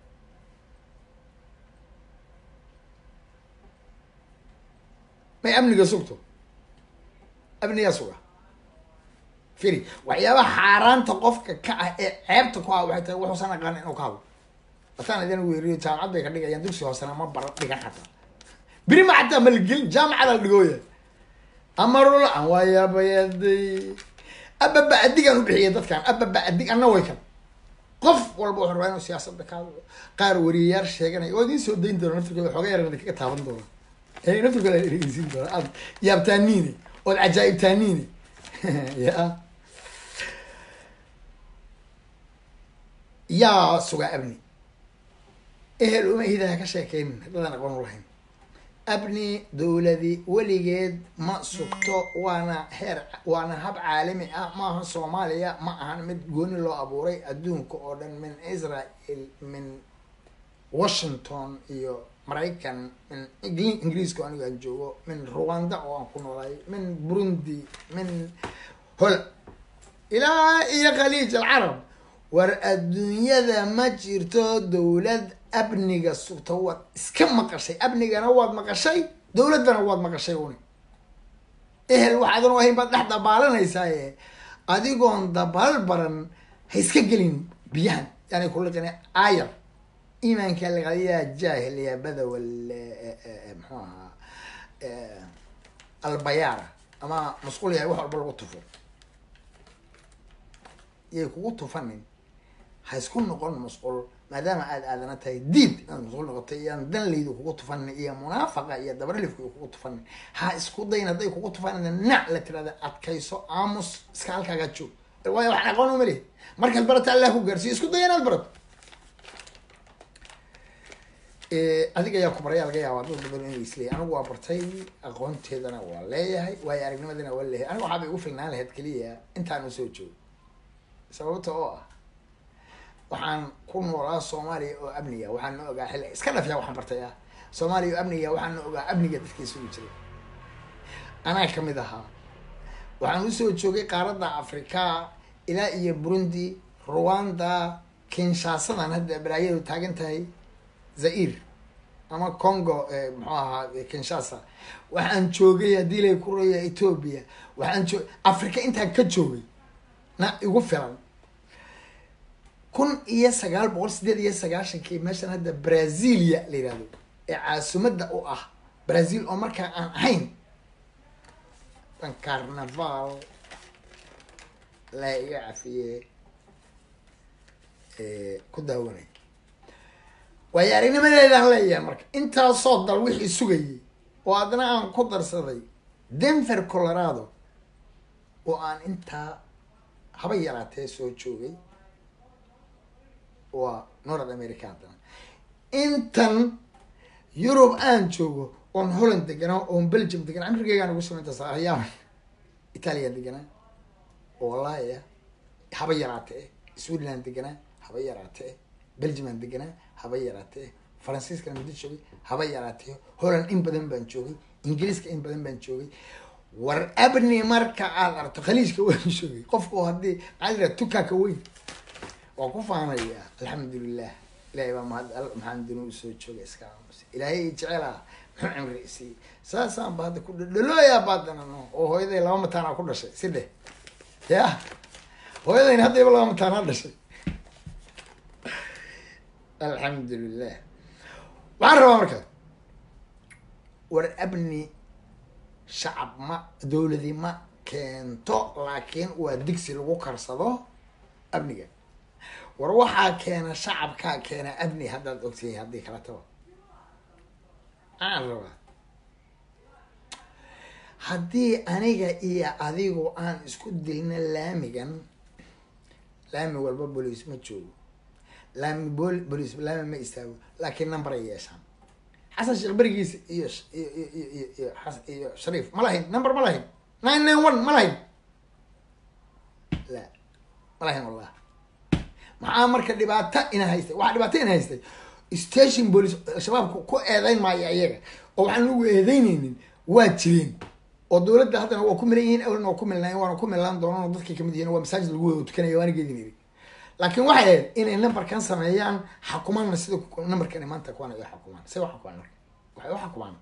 may amniga sugto amnigaa suga firi waxyaabaha xaaraanta qofka ka ah ee ceebta ku ah waxay tahay wuxuusan aqaan inuu ka hadlo ataan idin weeriyo jaamacad bay ka dhigayaan dugsi hoosena ma bara dhigan xataa beri ma xataa malgelin jaamacada la dhigooya amarula an waayabayaday ababa adigaan u bixiyay dadkan ababa adig anna way kan qof walba wuxuu rabaa inuu siyaasadda ka hadlo qaar wariyayaal sheeganaya waa idiin soo dayn doona naftirkooda xooga yaran idinkaga taaban doona ee naftirkooda dhegeysin doona aad yaabtaaniine ood cajaa'ibtaaniine ya yaa sugaa abni ehel uma hidaha ka sheekeynin haddaadan aqoon u lahayn abni dowladi weligeed ma sugto waana heer waana hab caalami ah maaha soomaaliya ma ahan mid gooni loo abuuray adduunka oo dhan min israel min washington iyo maraykan min ingli- ingiriiska anigo aan joogo min rwanda oo aan ku noolaay min burundi min hol ilaa iyo khaliij alcarab war adduunyada ma jirto dowlad abniga sugta waad iska maqashay abnigana waad maqashay dowladdana waad maqashay uni ehel waxaadan u ahayn baad dhex dabaalanaysaa adigoon dabaal baran ha iska gelin biyahan yani kuliqin ayar iimaanka laqadiyaa jaahil ya badawal muxuu ahaa albayaara ama masquul yahay wax walba lagu tufo yay kugu tufanin ha isku noqon masquul maadaama aada aadana tahay diid inaad masquul noqotay iyaan danleydu kugu tufanin iyo munaafaqa iyo dabaralifka kugu tufanin ha isku dayn hadday kugu tufanin nac la tirahda adkayso aamus iska halkaaga joog waayo waxaan aqoon uma lihi markaad barata allah ku gaarsiiyo isku day inaad barato adiga ayaa ku baraya laga yaaba dad badan inay isleeyahay anigu waa bartay aqoonteedana waa leeyahay waayo aragnimadana waa leeyahay anigu waxaabay igu filnaan lahayd keliya intaan usoo joogo sababta oo ah waxaan ku noolaa soomaaliya oo amniga waxaan na ogaa xilli iska dhafyaa waxaan bartay ah soomaaliya oo amniga waxaan na ogaa amniga dadka isugu jiray anaa kamid ahaa waxaan usoo joogay qaaradda afrika ilaa iyo burundi rwanda kinshasadan hadda balaayadu taagan tahay zair ama congo muxuu ahaa kinshasa waxaan joogay haddii lay ku roya ethoobia waxaan joog africa intaan ka joogay na igu filan kun iyo sagaal boqol sideed iyo sagaashankii meeshan hadda brazilia la yihahdo ee caasimadda u ah brazil oo markaa aan ahayn dan carnaval la iga cafiye ku daawanay waayo aragnimadeedaan leeyahay marka intaasoo dal wixii sugayay oo adna aan ku darsaday denver colorado oo aan intaa haba yaraatee soo joogay waa north america haddana intan yurub aan joogo oon holland deganaa oon belgium deganaa amrigeygaan ugu samaynta saahayaan italian deganaa oo wallaahi ah haba yaraatee switzerland deganaa haba yaraatee belgiuman deganaa haba yaraatee faransiiskana muddo joogay haba yaraatee holland in badan baan joogay ingiriiska in badan baan joogay war abni marka aad aragto khaliijka waan joogay qofku haddii maxaa la tukaaka weyn waa ku faanaya alxamdulilah ilahay baa mahad maxaan dunu usoo joogay iska aamusa ilaahay jecela muxuu cimri isiiyey saasaan ba hadda ku dhadhalooyaa baadana no oo hooyaday laba mataanaa ku dhashay si dheh ya hooyadayna haddayba laba mataanaa dhashay alxamdulilah waxaan rabaa marka war abni shacab ma dowladi ma keento laakiin waa digsi lagu karsado amniga war waxaa keena shacabkaa keena abni haddaad ogtihiin haddii kala taba aan rabaa haddii aniga iyo adigu aan isku dilna laamigan laami walba boliis ma joogo laami bol boliis laami ma istaago laakiin number ay yeeshaan xasan sheekh berigiisa iyo iyo iyo iyo iyo xas- iyo shariif ma lahayn number ma lahayn nine nine one ma lahayn la ma lahayn wallah maxaa marka dhibaato ina haystay waxaa dhibaato ina haystay station police shabaabku ku eedeyn maayo iyaga oo waxaan lagu eedeyneynin waa jireen oo dowladda haddana waa ku milan yihiin awlna waa ku milnaayen waana ku milnaan doonaan oo dadkay kamid yihiin waa masaajid lagu wada tukanaya waana geedin iri laakiin waxay ahayd inay numberkan sameeyaan xakumaanna sida numberkani maanta kuwan ay u xakumaan say u xakumaan marka waxay u xakumaan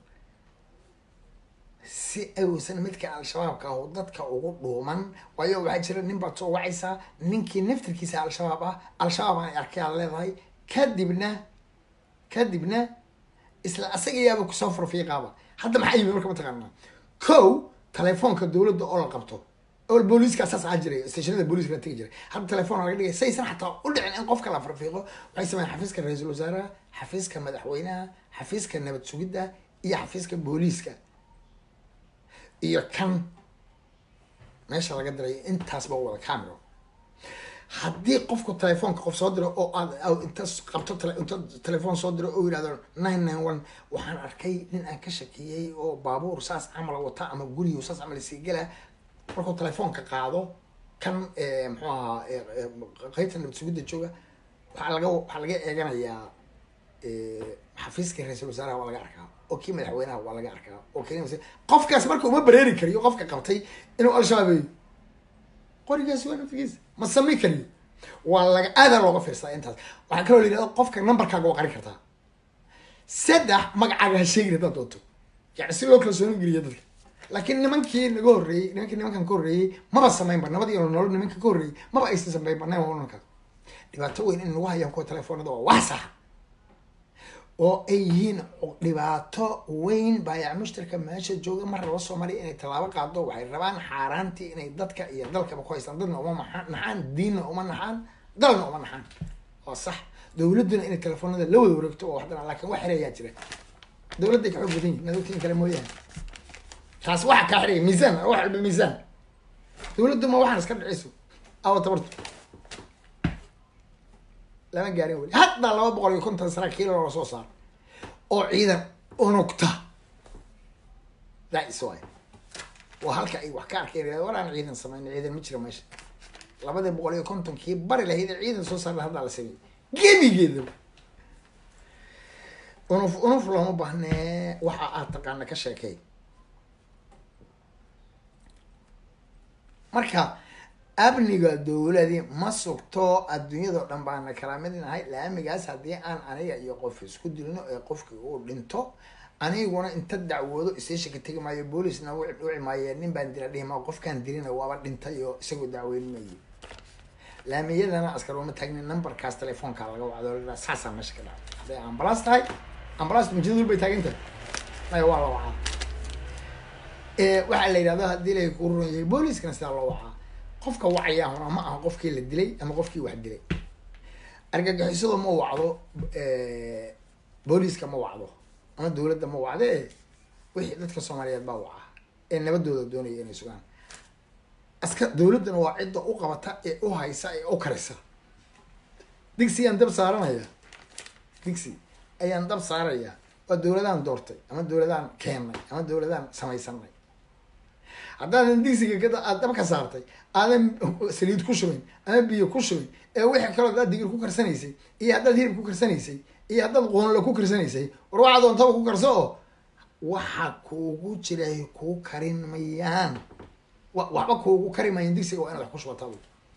si aysan midka al-shabaabka ah oo dadka ugu dhuuman waayo waxaa jira nin baad soo wacaysaa ninkii naftirkiisa al-shabaab ah al-shabaab aan arkay aad leedahay kadibna kadibna isla asaga yaaba kusoo farfiiqaaba hadda maxaa yimi marka mataqaanaa kow telefoonka dowladda oo la qabto oo booliiska saas ahaa jiray stationada booliiska la tegi jiray hadda telefoon laga dhigay saysan xataa u dhicin in qofka la farfiiqo waxay sameeyaan xafiiska ra-iisul wasaaraha xafiiska madaxweynaha xafiiska nabad sugidda iyo xafiiska booliiska iyo kan meesha laga diray intaasba wada camero haddii qofku telefoonka qof soo diro oo aad inta qabto inta telefoon soo diro oo yidhahdo nine nine one waxaan arkay nin aan ka shakiyey oo baabuur saas camal wata ama gurigu saas camal sii gela markuu telefoonka qaado kan muxuu ahaa qaybta nabad sugidda jooga waxaa laga waxaa laga eeganayaa xafiiska ra-iisul wasaaraha waa laga arkaa oo kii madaxweynaha waa laga arkaa oo kii qofkaas marka uma bareeri kariyo qofka qabtay inuu al-shabaabeeyo qorigaas waa naftigiisa ma samayn kariyo waa laga aadaa looga fiirsadaa intaas waxaa kaloo la yidhahda qofka numberkaaga waa qarin kartaa saddex magacaaga ha sheegin haddaad doonto yani si loo kala sooni geliyo dadka laakiin nimankii naga horreeyey nimankii nimankan ka horreeyey maba samaynba nabad iyo nolol nimanka ka horreeyey maba aysan samaynba nine one one dhibaato weyn in nagu hayaan kuwa telefoonada waa wax saxa oo ay yihiin dhibaato weyn baayac mushtarka meesha jooga mar raba soomaaliya inay tallaabo qaado waxay rabaan xaaraantii inay dadka iyo dalkaba ku haystaan dadna uma naxaan diinna uma naxaan dalna uma naxaan waa sax dowladduna inay telefoonada la wada wareegto oo waxdana laakiin wax xirayaa jira dowladday ka xoog badan yihin nadogtiin kale mooyaane taas waxa kaa xiraya miisaan wax walba miisaan dowladdu ma waxaan iska dhiciyso awa tabartu lama gaarin weli hadda laba boqol iyo konton saraakiil loola soo saaro oo ciidan unugta that way waa halka ay wax ka arkeen waraan ciidan sameyn ciidan ma jira meesha labadii boqol iyo kontonkii bari lahayd ee ciidan soo saarla haddaa la sameeyey gebigeeda unuf unuf looma baahnee waxa aad taqaana ka sheekey marka amniga dowladii ma sugto adduunyadao dhan baana kala mid nahay laamigaas haddii aan aniga iyo qof isku dilno ee qofkii uu dhinto aniguna inta dacwoodo isteeshinka tegi maayo boolisna dhici maaye nin baan dila dhihi maa qofkaan dilina waaba dhintay oo isagoo dacweyn maye laamiyadana askar uma taagnin numberkaas telefoonka laga wacdo saasaa meesha ka dhacay hadday ambalaas tahay ambalaas mujadul bay taagantahay maya waa la wacaa waxaa la yidhahdo haddii lay ku ruran yahay booliskana sidaa loo wacaa qofka wacaya hona ma aha qofkii la dilay ama qofkii wax dilay argagixisadu ma wacdo booliiska ma wacdo ama dowladda ma wacdo e wixii dadka soomaaliyeed baa waca ee nabadooda doonaya inay sugaan aska dowladduna waa cidda u qabata ee u haysa ee u karisa digsi ayaan dab saaranaya digsi ayaan dab saaraya waa dowladaan doortay ama dowladaan keennay ama dowladaan samaysanay haddaadan digsiga kada aad dab ka saartay aadan saliid ku shubin ama biyo ku shubin ee wixii kaloo haddaad digir ku karsanaysay iyo haddaad hilib ku karsanaysay iyo haddaad qoonlo ku karsanaysay war waxaa doontaba ku karso oo waxa kuugu jiray kuu karin mayaan wa waxba kuugu kari mayan digsiga waa inaad wax ku shubataa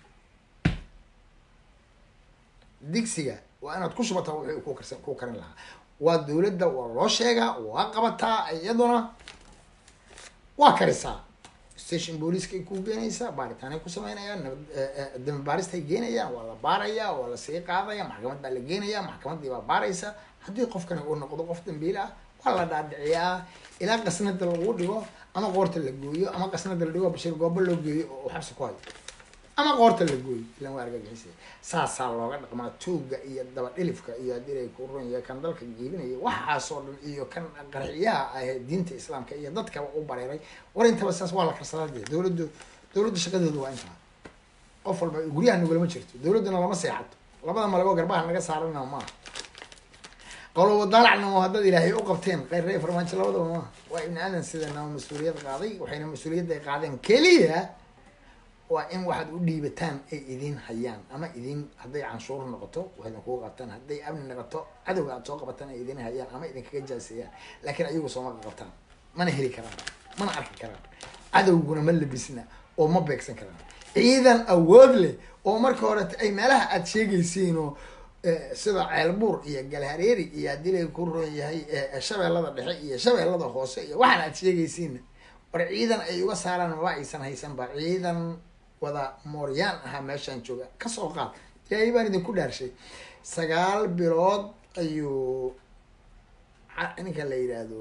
digsiga waa inaad ku shubataa wixii ku karsan ku karin lahaa waa dowladda waa loo sheegaa waa qabataa iyaduna waa karisaa station booliiskay ku geenaysaa baaritaanay ku sameynayaan dambi baaristay geenayaan waa la baarayaa waa lasii qaadaya maxkamad baa la geenayaa maxkamaddii baa baaraysa haddii qofkani uu noqdo qof dambiil ah waa la dhaadhiciyaa ilaa qasnada lagu dhigo ama qoorta la gooyo ama qasnada la dhigo bashir goobo loo geeyo oo xabsi ku hayo ama qoorta la gooyo ilan waa argagixisa saasaa looga dhaqmaa tuugga iyo daba dhilifka iyo haddii ay ku run yahay kan dalka giibinaya waxaasoo dhan iyo kan qarxiyaha ah diinta islaamka iyo dadkaba u bareeray war intaba saas waa la karsadaa dee dowladdu dowladda shaqadeedu waa intaa qof walba guryaha nagulama jirto dowladduna lama seexato labada malabo garbaha naga saarana maaha qolobo daalacna oo haddaad ilaahay u qabteen qeyrrey farmaajo labadaba maaha waa ibni aadan sidana mas-uuliyad qaaday waxayna mas-uuliyadda ay qaadeen keliya waa in waxaad u dhiibataan ay idin hayaan ama idin hadday canshuur noqoto waxayna kuga qabtaan hadday amni noqoto cadowga aad soo qabataan ay idin hayaan ama idinkaga jaaseeyaan laakiin ayagu sooma qabtaan mana heli karaan mana arki karaan cadowguna ma labisna oo ma beegsan karaan ciidan awood leh oo marka hore ay meelaha aada sheegaysiin oo sida ceelbuur iyo galhareeri iyo haddii lay ku roon yahay shabeellada dhexe iyo shabeellada hoose iyo waxaan aada sheegaysiinna war ciidan ay uga saaraan maba aysan haysan ba ciidan wada mooryaan ahaa meeshaan jooga kasoo qaad ilaahay baan idinku dhaarshay sagaal bilood ayuu ninka la yidhaahdo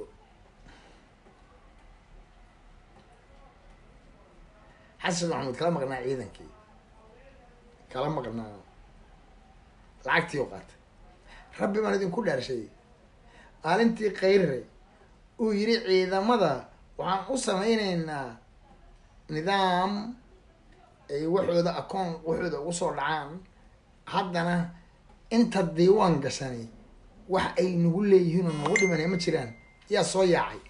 xasan maxamuud kala maqnaa ciidankii kala maqnaa lacagtii u qaatay rabbi baan idinku dhaarshay maalintii kayre uu yidhi ciidamada waxaan u samayneynaa nidaam ay waxooda akoon waxooda ugu soo dhacaan haddana inta diiwaan gashanay wax ay nagu leeyihiin oo nagu dhimanay ma jiraan yaa soo yaacay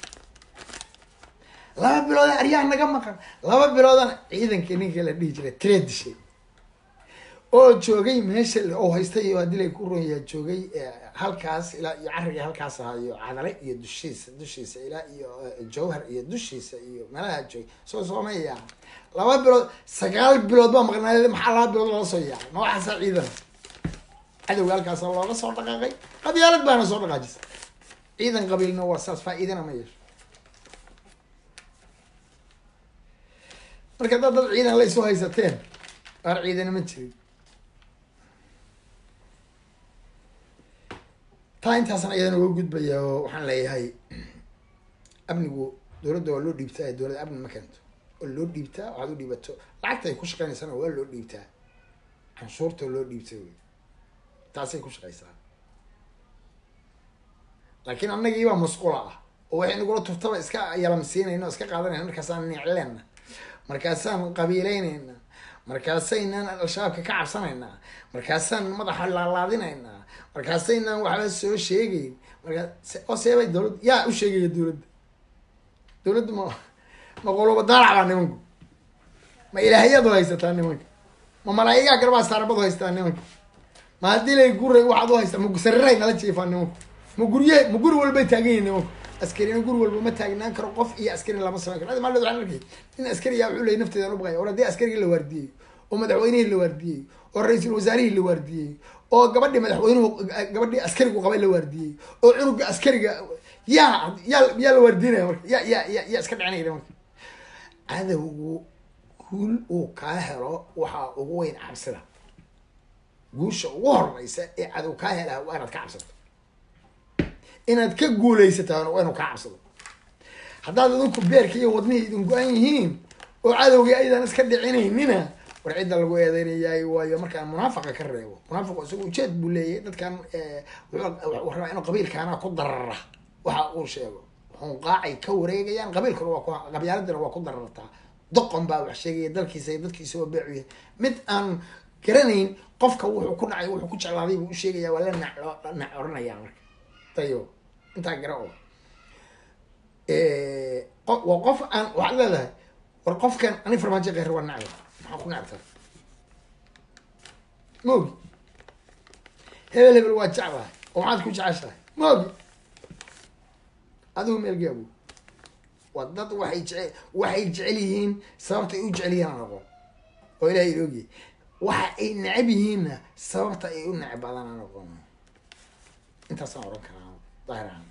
laba bilooda aryaha naga maqan laba biloodana ciidankii ninka la dhihi jiray tire dishay oo joogay meesha oo haystay iyo haddii lay ku ronyaa joogay halkaas ilaa iyo carriga halkaas ahaa iyo cadale iyo dushiisa dushiisa ilaa iyo jawhar iyo dushiisa iyo meelaha joogay soo soomaya laba bilood sagaal bilood baa maqnaayad maxaa laba bilood lala soo yaacay ma waxaasaa ciidan cadowga halkaasa looga soo dhaqaaqay qabyaalad baana soo dhaqaajisa ciidan qabiilna waa saas faa-iidana ma yeesho marka dad dad ciidan la isu haysateen qaar ciidana ma jirin taa intaasna iyadana uga gudbaya oo waxaan leeyahay amnigu dowladda waa loo dhiibtaa dowladda amni ma keento oo loo dhiibtaa waxaad u dhiibato lacagta ay ku shaqeynaysana waa loo dhiibtaa canshuurta loo dhiibta wey taasay ku shaqeysaa laakiin annagiibaa masquula ah oo waxay nagula turtaba iska yalamsiinayna o iska qaadanayna markaasaan nicleenna markaasaan qabiileynayna markaasaynaan al-shabaabka ka cabsanaynaa markaasaan madaxa laalaadinaynaa markaasaynaan waxba soo sheegeyn markaa oo seebay dowladd yaa u sheegaya dowladda dowladda ma ma qoluba daalac baa nimanku ma ilaahiyadu haysataa nimanka ma malaa'igaa garbaa saarabadu haysataa nimanka ma haddii lay guray waxaad u haystaa ma sariray nala jiifaa nimanku ma gurye ma guri walbay taagan yihin nimanku askarina guri walba ma taagnaan karo qof iyo askari lama samayn karo maaled waxaan arkay nin askariyaa wuxuu leeyay nafteedan u baqaya war haddii askarigii la waardiyey oo madaxweynihii la waardiyey oo ra-iisul wasaarihii la waardiyey oo gabadhii madaxweynuhu gabadhii askarigu qabay la waardiyey oo cunuga askariga yaa yaa yaa la waardiinaya marka ya ya ya yaa iska dhicinaya marka cadowgu guul uu kaa helo waxaa ugu weyn cabsida guusha ugu horeysa ee cadow kaa helaha waa inaad ka cabsato inaad ka guulaysataan waa inuu kaa cabsado haddaad idinku beerka iyo wadnihii idin go-an yihiin oo cadowgii aydan iska dhicinaynina war cidda lagu eedeynayaay waayo markaan munaafaqa ka reebo munaafiqu isagu ujeed buu leeyahay dadkan wuxuu rabaa inuu qabiilkaana ku darara waxa uu sheego xunqaacay ka wareegayaan qabiilkuna waa ku qabyaaladana waa ku darartaa doqon baa wax sheegaya dalkiisa iyo dadkiisa waa beecuya mid aan garanayn qofka wuxuu ku dhacay wuxuu ku jeclaaday buu u sheegaya waa la nac nac oranayaa marka tayo intaa gara oo waa qof aan waxaad leedahay war qofkan ani farmaajo keyr waa nacba maxaa ku nacbta maogi hebel hebel waa jeclahay oo maxaad ku jeceshahay maogi adigu meelgaabu waa dad waxay jece waxay jecel yihiin sababta ay u jecel yihiin aan aqoon oo ilahay iloogiy waxa ay necab yihiinna sababta ay u necab badan aan aqoon intaasaan oran karaa daahir ahaan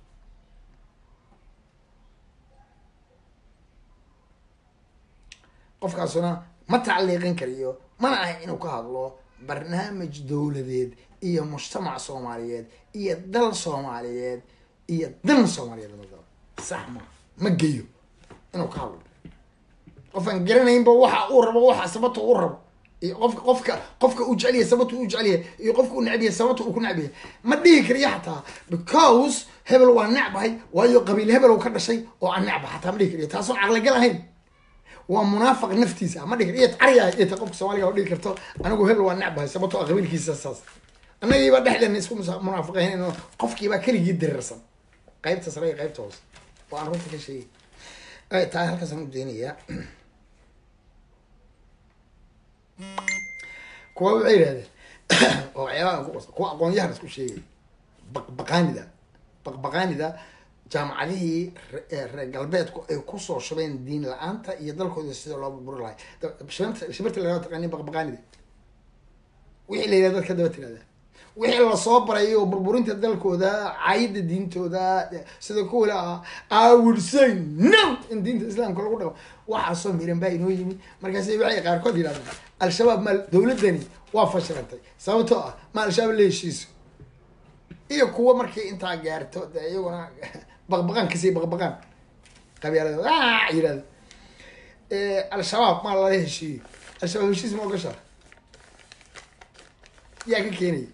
qofkaasuna ma tacliiqin kariyo mana aha inuu ka hadlo barnaamij dowladeed iyo mujtamac soomaaliyeed iyo dal soomaaliyeed iyo dan soomaaliyeed madaba sax ma ma geyo inuu ka hadlo qofaan garanaynba waxa uu rabo waxa sababta uu rabo iyo qofka qofka qofka uu jecel yahay sababta uu jecel yahay iyo qofka uu necb yahay sababta uu ku necb yahay ma dhihi kariyo xataa because hebel waa necbahay waayo qabiil hebel uu ka dhashay oo aan necba xataa ma dhihi kariyo taasoon caqligal ahayn waa munaafiq naftiisa ma dhihi iyo cariya iyo ta qofka soomaaliga oo dhihi karto anigu hebel waa necbahay sababtoo qabiilkiisa saas annagiiba dhexdeena isku munaafiqayn qofkiibaa keligii dirirsan qaybta sare iyo qaybta hoose oo aan runta ka sheegay taa halkaasaan u daynayaa kuwa waxay yihahdeen oo waxyaabaha ku qos kuwa aqoon-yahan isku sheegay baqbaqaanida baqbaqaanida jaamacadihii re- ee reer galbeedku ay kusoo shubeen diin la-aanta iyo dalkooda sida loo burburi lahay Da- shimirta shimirta lagaa taqaani baqbaqaanida wixii la yidhahda dadka daba tirahda wixii lasoo baray oo burburinta dalkooda caayida diintooda sida kuwila ah I would say no in diinta islaamka lagu dhaqmo waxaasoo miran baa inoo yimi markaasi waxay qaarkood yidhahdaan al-shabaab ma dowladani waa fashilantay sababtoo ah ma al-shabaab la heshiiso iyo kuwa markii intaa gaarto de iyaguna baqbaqaan kasii baqbaqaan qabyaalada "Ah!" yidhahda Eh, al-shabaab maa lala heshiiyo al-shabaab heshiis ma ogashaa yaa ka keenaya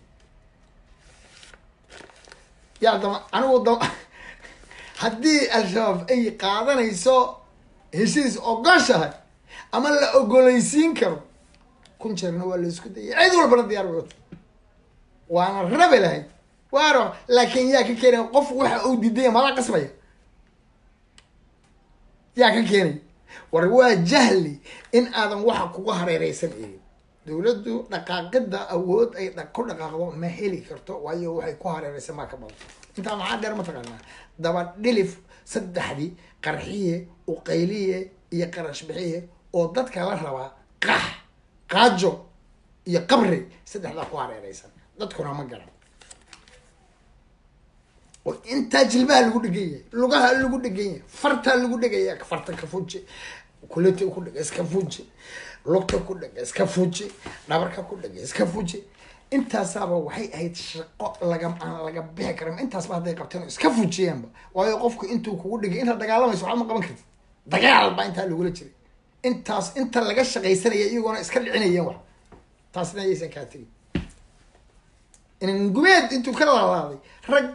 yaa dama anigu dama haddii al-shabaab ay qaadanayso heshiis ogoshahay ama la ogolaysiin karo kun jeerna waa la isku dayay cid walbana diyaar bay wata waana rabi lahayd waa raba laakiin yaa ka keenaya qof waxa uu diidaya mala qasbaya yaa ka keenay war waa jahli in aadan waxa kuga hareereysan eegin dowladdu dhaqaaqida awood ay dha- ku dhaqaaqdo ma heli karto waayo waxay ku hareereysan baa ka badan intaa maxaa dheer mataqaanaa daba dhilif saddexdii qarxiye uqayliye iyo qarash bixiye oo dadka la rabaa qax qaajo iyo qabri saddexdaa ku hareereysan dadkuna ma garan oo intaa jilbaha lagu dhegan yahay lugaha lagu dhegan yahay fartaa lagu dhegaya farta ka fuji kuleta ku dhega iska fuji lugta ku dhega iska fuji dhabarka ku dhega iska fuji intaasaaba waxay ahayd shaqo laga aan laga bixi karin intaasba hadday qabteen oo iska fujiyaanba waayo qofku intuu kugu dhigay intaad dagaalamayso waxba ma qaban kartid dagaal baa intaa lagula jiray intaas inta laga shaqaysanaya iyagoona iska dhicinayeen wax taasna ayaysan kaa tegin inangumeed intuu ka lalaaday rag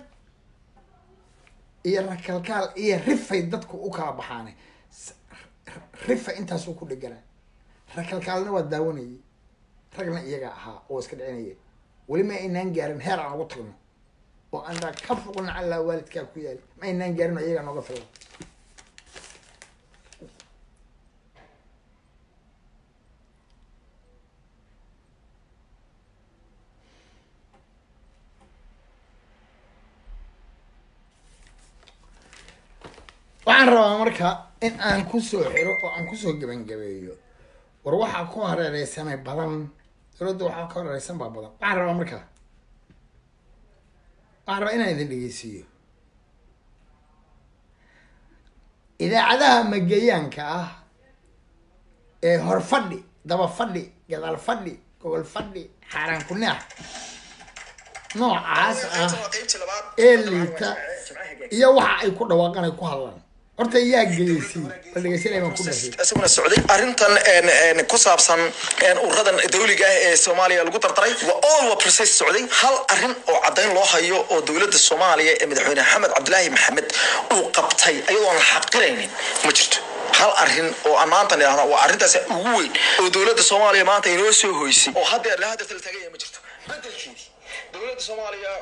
iyo rakalkaal iyo rifay dadku u kala baxaane S- r- rifa intaasuu ku dheganaa rakalkaalna waa daawanayay ragna iyaga ahaa oo iska dhicinaya weli ma aynaan gaarin heer aan ugu tagno oo anaa ka foqna allaa waalidkaa ku yaali ma aynaan gaarin oo iyagaa nooga filan waxaan rabaa marka in aan kusoo xiro oo aan kusoo gebangabeeyo war waxaa ku hareereysanay badan dowladda waxaa ku hareereysan baa badan waxaan rabaa marka waxaan rabaa inaan idin dhegeysiiyo idaacadaha mageyaanka ah ee hor fadhi daba fadhi gadaal fadhi gobol fadhi xaaraan kuneex noocaas ah ee liita iyo waxa ay ku dhawaaqan ay ku hadlaan horta yaa geyeysay bal dhegeysanay baan ku dhashay isaguna socday arrintan een, een, ku saabsan een, ururadan dawliga ah ee soomaaliya lagu dardaray waa all waa process socday hal arrin oo caddayn loo hayo oo dowladda soomaaliya ee madaxweyne maxamed cabdilaahi maxamed uu qabtay iyadoo aan la xaqiraynin ma jirto hal arrin oo aan maanta idhahda waa arrintaas ugu weyn oo dowladda soomaaliya maanta inoo soo hoysay oo haddeer la hadeerta la taaganya ma jirto bedelkeedii dowladda soomaaliya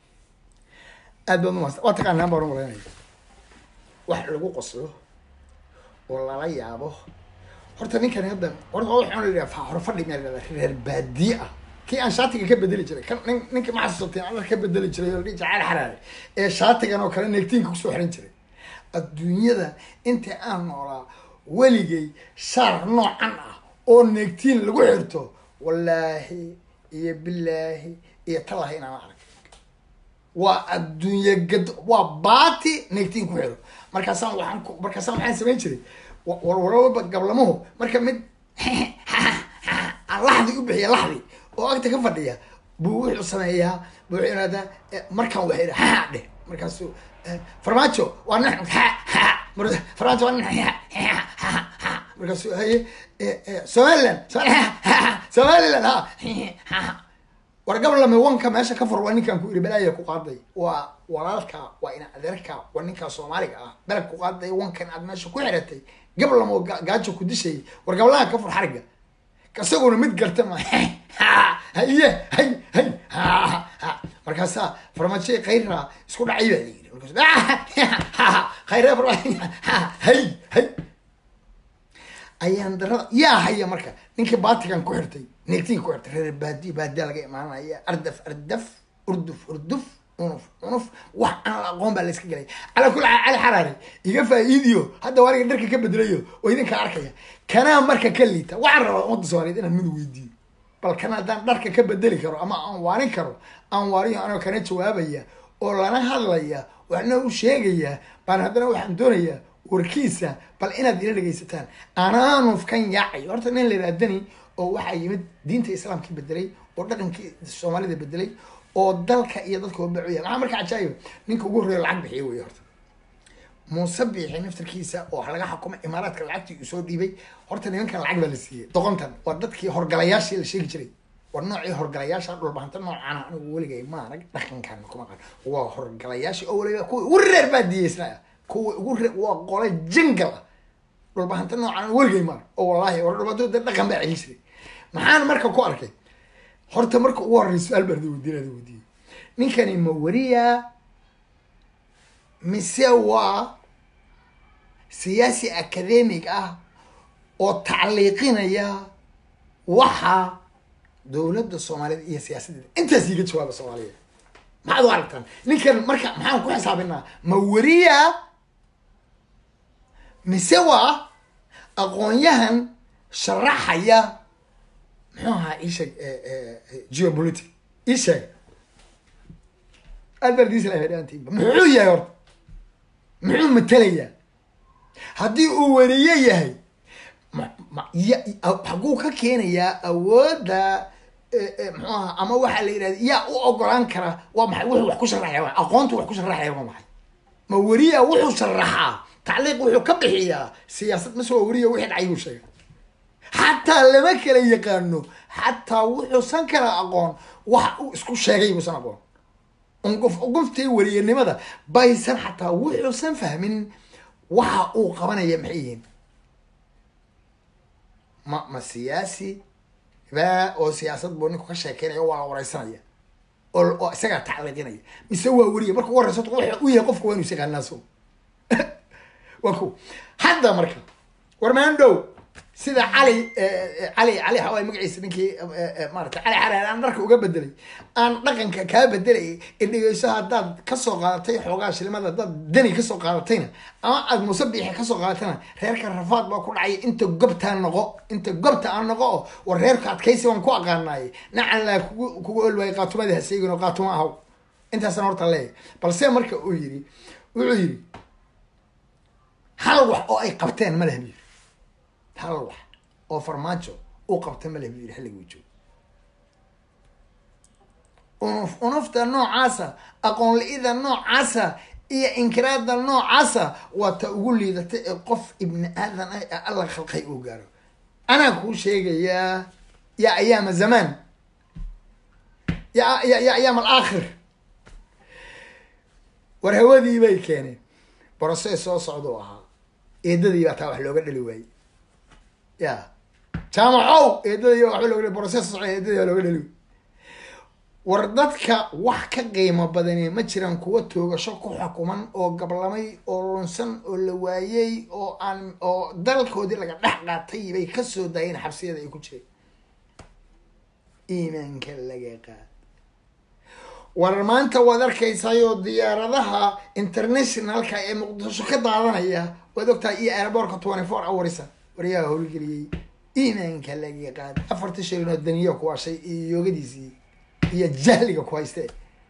aad baad umahadsan waa taqaanaan baan umalaynaya wax lagu qoslo oo lala yaabo horta ninkani hadda horta waa waxaan la yidhaha hor fadhi meel la reer baadiye ah kii aan shaatiga ka bedeli jiray kan nin ninka ma xasuusateen aan ka bedeli jiray oo la dhihi jiray cali xaraare ee shaatigan oo kale neegtiinka kusoo xiran jiray adduunyada inta aan noolaa weligay shaar noocan ah oo neegtiin lagu xirto wallaahi iyo bilaahi iyo tallahi inaan arag waa adduunye gad waa baati neegtiin ku xiro markaasaan waxaan ku markaasaan waxaan samayn jiray wa- warwaraba gablamuhu marka mid aan laxdi u bixiya laxdi oo agta ka fadhiya buu wuxuu sameeyaa buu wuxuu yidhahdaa eh, markaan waxay yidha ha dheh markaasuu eh, farmaajo waa nin ha ha mar- farmaajo waa nin ha ha ha ha markaasuu haye eh, eh, somaliland Somaliland, somaliland ha ha ha war gablame wanka meesha ka fur waa ninkaan ku iri balaaya ku qaaday waa walaalka waa ina adeerka waa ninkaa soomaaliga ah belag ku qaaday wankan aad meesha ku xiratay gablamo ga- gaajo ku dishay war gablaha ka fur xariga isaguna mid garta ma haye hay hay ha ha markaasaa farmaajo khayra isku dhacay baa layiri markaas khayra farmaajo hay hay ayaan darada yaa haya marka ninkii baatigan ku xirtay neegtiin ku xirtay reer baadi baadiya laga imaanaya ardaf ardaf urduf urduf unuf unuf wax aan la aqoon baa la iska gelay calaa kulli xaal cali xaraare iga faa'iidiyo hadda waaniga dharka ka bedelayo oo idinka arkaya kanaa marka ka liita waxaan rabaa ummadda soomaaliyeed inaan mid weydiiyo bal kana haddaan dharka ka bedeli karo ama aan waarin karo aan waariyo anoo kana jawaabaya oo lana hadlaya waxna u sheegaya baan haddana waxaan doonayaa warkiisa bal inaad ila dhegaysataan anaanuf kan yaacay horta nin la yidhahdani oo waxaa yimid diinta islaamkii bedelay oo dhaqankii soomaalida bedelay oo dalka iyo dadka bacuya maxaa marka cajaayo ninka ugu horreeya lacag bixiya wey horta muuse biixi naftarkiisa oo laga xukumay imaaraadka lacagtii uu soo dhiibay horta nimankan lacag baa la siiyey doqontan waa dadkii horgalayaashii la sheegi jiray war noocii horgalayaasha dhulbahanta noocana anigu weligay ma arag dhaqankan kuma qan waa horgalayaashii oo weliba kuwa ugu reer baa diyeysna kuwa ugu reer waa qole jangal ah dhulbahanta noocan weligay ma arag oo wallaahi war dhulbahanta dad dhaqan baa celin jiray maxaan marka ku arkay horta marka ugu horreysa su-aal baan weydiin weydiiyey ninkani ma wariya mise waa siyaasi academic ah oo tacliiqinaya waxa dowladda soomaaliyeed iyo siyaasaddeeda intaas iiga jawaaba soomaaliyeed maxaad u aragtaan ninkan marka maxaan ku xisaabinaa ma wariya mise waa aqoon-yahan sharaxaya muxuu ahaa isheeg geopolitic isheeg alberdislaantiba muxuu yahay horta muxuu matelayaa haddii uu wariye yahay haguu ka keenayaa awoodda muxuu aha ama waxaa la yidhahda yaa u ogolaan kara waa maxay wuxuu wax ku sharaxaya aqoontu wax ku sharaxaya waa maxay ma weriya wuxuu sharaxaa tacliiq wuxuu ka bixiyaa siyaasad mase waa weriya wixii dhacay buu sheegay xataa lama kala yaqaano xataa wuxuusan kala aqoon wax uu isku sheegay buusan aqoon unqof qoftii weriyanimada baysan xataa wuxuusan fahmin waxa uu qabanaya maxay yihiin ma ma siyaasi ba oo siyaasad buu ninku ka sheekeynaya waa la wareysanaya oo oo isagaa tacliiqinaya mise waa weriya marka ugu horeysa waxa u yahay qofka waa inu isaqaanaaso waa ku hadda marka warmaandhow sida cali cali cali xawaay magaciisa ninkii maarata cali xaraar aan dharka uga bedelay aan dhaqanka kaa bedelay indhigeyso haddaad kasoo qaadatay xoogaa shilimada haddaad dani kasoo qaadatayna ama aad muuse biixi kasoo qaadatayna reerka rafaad baa ku dhacay inta gobtaa noqo inta gobta aan noqo oo war reerka adkaysi baan ku aqaanaaye nacan laa kugu kugu olwaayay qaatumada haseegin oo qaatuma ahaw intaasna horta leeyahy balse marka uu yiri wuxuu yiri hal wax oo ay qabteen ma leh bu yiri hal wax oo farmaajo uu qabta ma leh bu yiri xilliguu joogo unuf unufta noocaasa aqoon la-ida noocaasa iyo inkiraada noocaasa waa ta ugu liidata ee qof ibni aadan ah ee alla khalqay uu gaaro anaa kuu sheegayaa ya ayaama zamaan ya ya ya ayaam alaakhir war hawadii bay keeneen broses soo socda u ahaa eedadii baa taa wax looga dhali waayey ya jaamacow eedadii waxba looga dhali broses soo socda eedadii baa looga dhali waayey war dadka wax ka qiimo badani ma jiraan kuwa toogasho ku xukuman oo gablamay oo lunsan oo la waayey oo aan oo dalkoodii laga dhex qaatay bay kasoo daayeen xabsiyada ay ku jireen iimaanka laga qaad war maanta waad arkaysayoo diyaaradaha internationalka ee muqdisho ka daadanaya waad ogtahay iyo airbortka twenty four hoursa waryaa howlgeliyey iimaanka laga qaad afarta shilin oo daniyo ku washay iyo yoogadiisii iyo jahliga ku hayste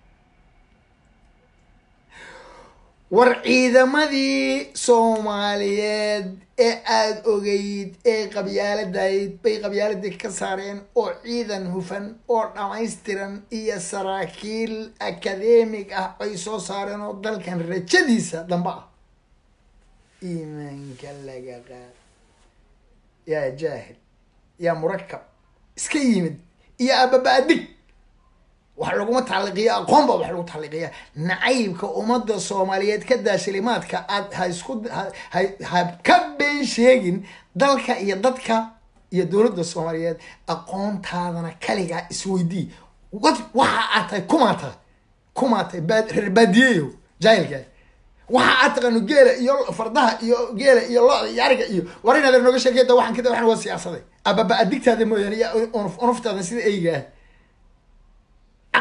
war ciidamadii soomaaliyeed ee aada ogeyd ee qabyaaladayd bay qabyaaladii ka saareen oo ciidan hufan oo dhamaystiran iyo saraakiil academig ah ay soo saareen oo dalkan rajadiisa dambe ah iimaanka laga qaad yaa jaahil yaa murakab iska yimid iyo ababa-adig wax laguma tacliiqiya aqoon baa wax lagu tacliiqiya nacaybka ummadda soomaaliyeed ka daashilimaadka aad ha isku ha ka been sheegin dalka iyo dadka iyo dowladda soomaaliyeed aqoontaadana kaligaa isweydii wa waxa aad tahay kumaa tahay kumaa tahay baa reer baadiyeyo jaahilka waxa aad taqaano geela iyo fardaha iyo geela iyo lo iyo ariga iyo war inaad nooga sheekeyda waxaan kada waxan waa siyaasaday ababa adigtaada mooyaane iyo unuf unuftaada sida eyga ah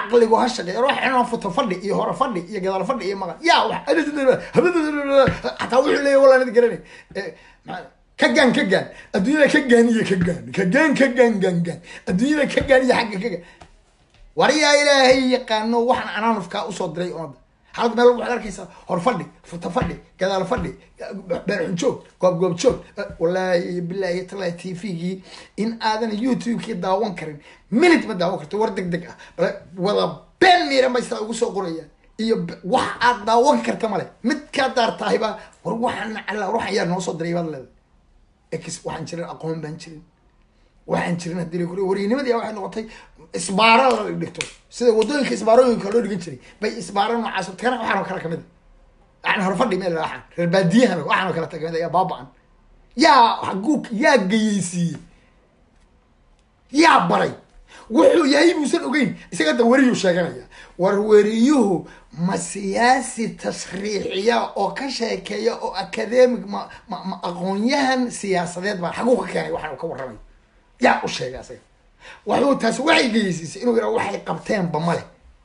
caqligu ha shaqeeya wax inaan futo fadhi iyo hore fadhi iyo gadaal fadhi iyo maqan yaa wax xataa wuxuu leeyahy walaa nid garanay ka gaan ka gaan adduunyada ka gaan iyo ka gaan ka gaan ka gaan gaan gaan adduunyada ka gaan iyo xagga ka gaan war yaa ilaahay yaqaano waxaan anaanufkaa usoo diray umada halka meel waxaad arkaysaa hor fadhi futa fadhi gadaal fadhi beerxun joog goob goob joog wallaahi bilaahi talaahi t v-gii in aadan youtube-kii daawan karin minute ma daawan karto war deg deg ah wada been miiran bay sidaa ugu soo qorayaan iyo wax aad daawan karta male mid kaa daartaahayba war waxaan alla waxaan yaa noo soo diray baad leedahay ex waxaan jirin aqoon baan jirin waxaan jirin hadii la koriyo waryanimadii waxay noqotay isbaara la dhigto sida wadooyinka isbaarooyinka loo dhigan jiray bay isbaara noocaas kana waxaan oo kale kamid a yani horfadhi meel waxaan reer baadiyahan waxaan oo kale kamid a yaa baaba-an yaa haguu yaa gayeysiiyey yaa baray wuxuu yahay buusan ogeyn isaga da weriyuu sheeganaya war weriyuhu ma siyaasi tashriiciya oo ka sheekeeya oo academic ma ma ma aqoonyahan siyaasadeed baa xaguu ka keenay waxaan ka warramay yaa u sheegay asaga waxuu taasi waxay geysiisay inuu yidhaha waxay qabteenba male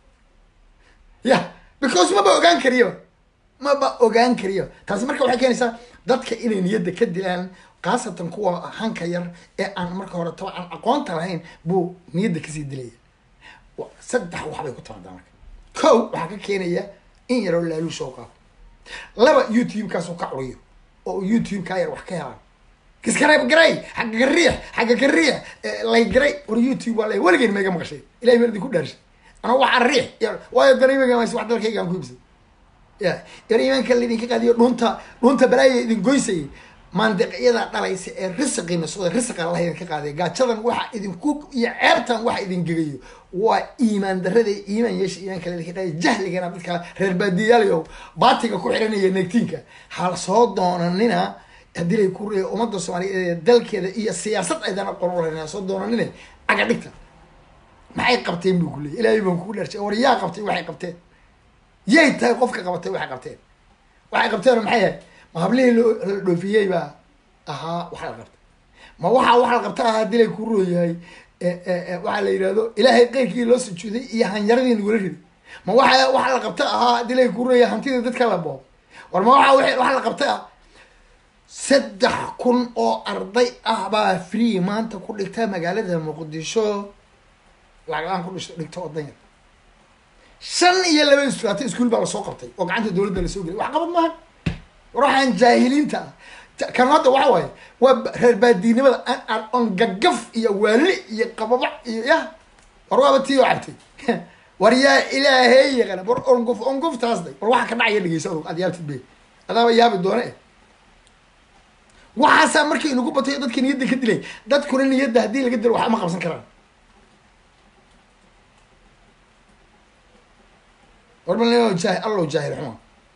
ya because maba ogaan kariyo maba ogaan kariyo taasi marka waxay keenaysaa dadka inay niyadda ka dilaan khaasatan kuwa hanka yar ee aan marka hore taba aan aqoonta lahayn buu niyadda kasii dilaya saddex waxbay ku timaadaa marka kow waxaa ka keenaya in yaroo laaluush oo qaado laba youtube-kaasuu ka curiyo oo youtube kaa yar wax ka helaan kiskareeb garay xagga ka riix xagga ka riix lay garay war youtube waa lay weligeyn mayga maqashay ilahay meel idinku dhaarshay anaa waxaa riix waayo dareemaga mas wax dalkayga aan ku ibsay ya yar imaanka laydinka qaadiyo dhunta dhunta balaaya idin goysayay maandiqyada dhalaysa ee risiqiina soo risiqa allah idinka qaaday gaajadan waxa idinku iyo ceebtan waxa idin gegayo waa iimaan darada iimaan yeesha iimaanka laydinka qaaday jahligana dadka reer baadiyaalayo baatiga ku xiranaya neegtiinka hal soo doonanina haddii lay ku reeya ummadda soomaaliyeed ee dalkeeda iyo siyaasad aydan aqoon u lahayn soo doonanine caga dhigta maxay qabteen buu kuleeyay ilaahay baan kugu dharshay war yaa qabtay waxay qabteen yay tahay qofka qabatay waxay qabteen waxay qabteen maxay ahayd ma hablihii la dhoofiyey baa ahaa waxa la qabtay ma waxa waxa la qabta ahaa haddii lay ku rooyahay waxaa la yidhahdo ilaahay qeyrkii loo sujuuday iyo hanyaradii nagula riday ma waxa waxa la qabta ahaa haddii lay ku rooyahay hantidii dadka la boob war ma waxa waxa la qabta ah saddex kun oo arday ah baa free maanta ku dhigta magaalada muqdisho lacag-aan ku dhishto dhigto odan yar shan iyo laba istuaata iskuol baa lasoo qabtay oo gacanta dowladda lasoo gelay wax qabad maaha war waxaan jaahiliinta ah kan hadda waxa waaye waa reer baadiinimada aan on gagaf iyo waali iyo qababac iyo yah war waaba tii oo cabtay war yaa ilaahay yaqana war onguf onguf taasday war waxa ka dhacaya dhegeysa adug aad yaabtid be adaaba yaabi doone eh waxaasaa markii inagu batay dadka niyadda ka dilay dadkuna niyadda haddii laga dilo wax ma qabsan karaan warba jaah allow jaahil xuma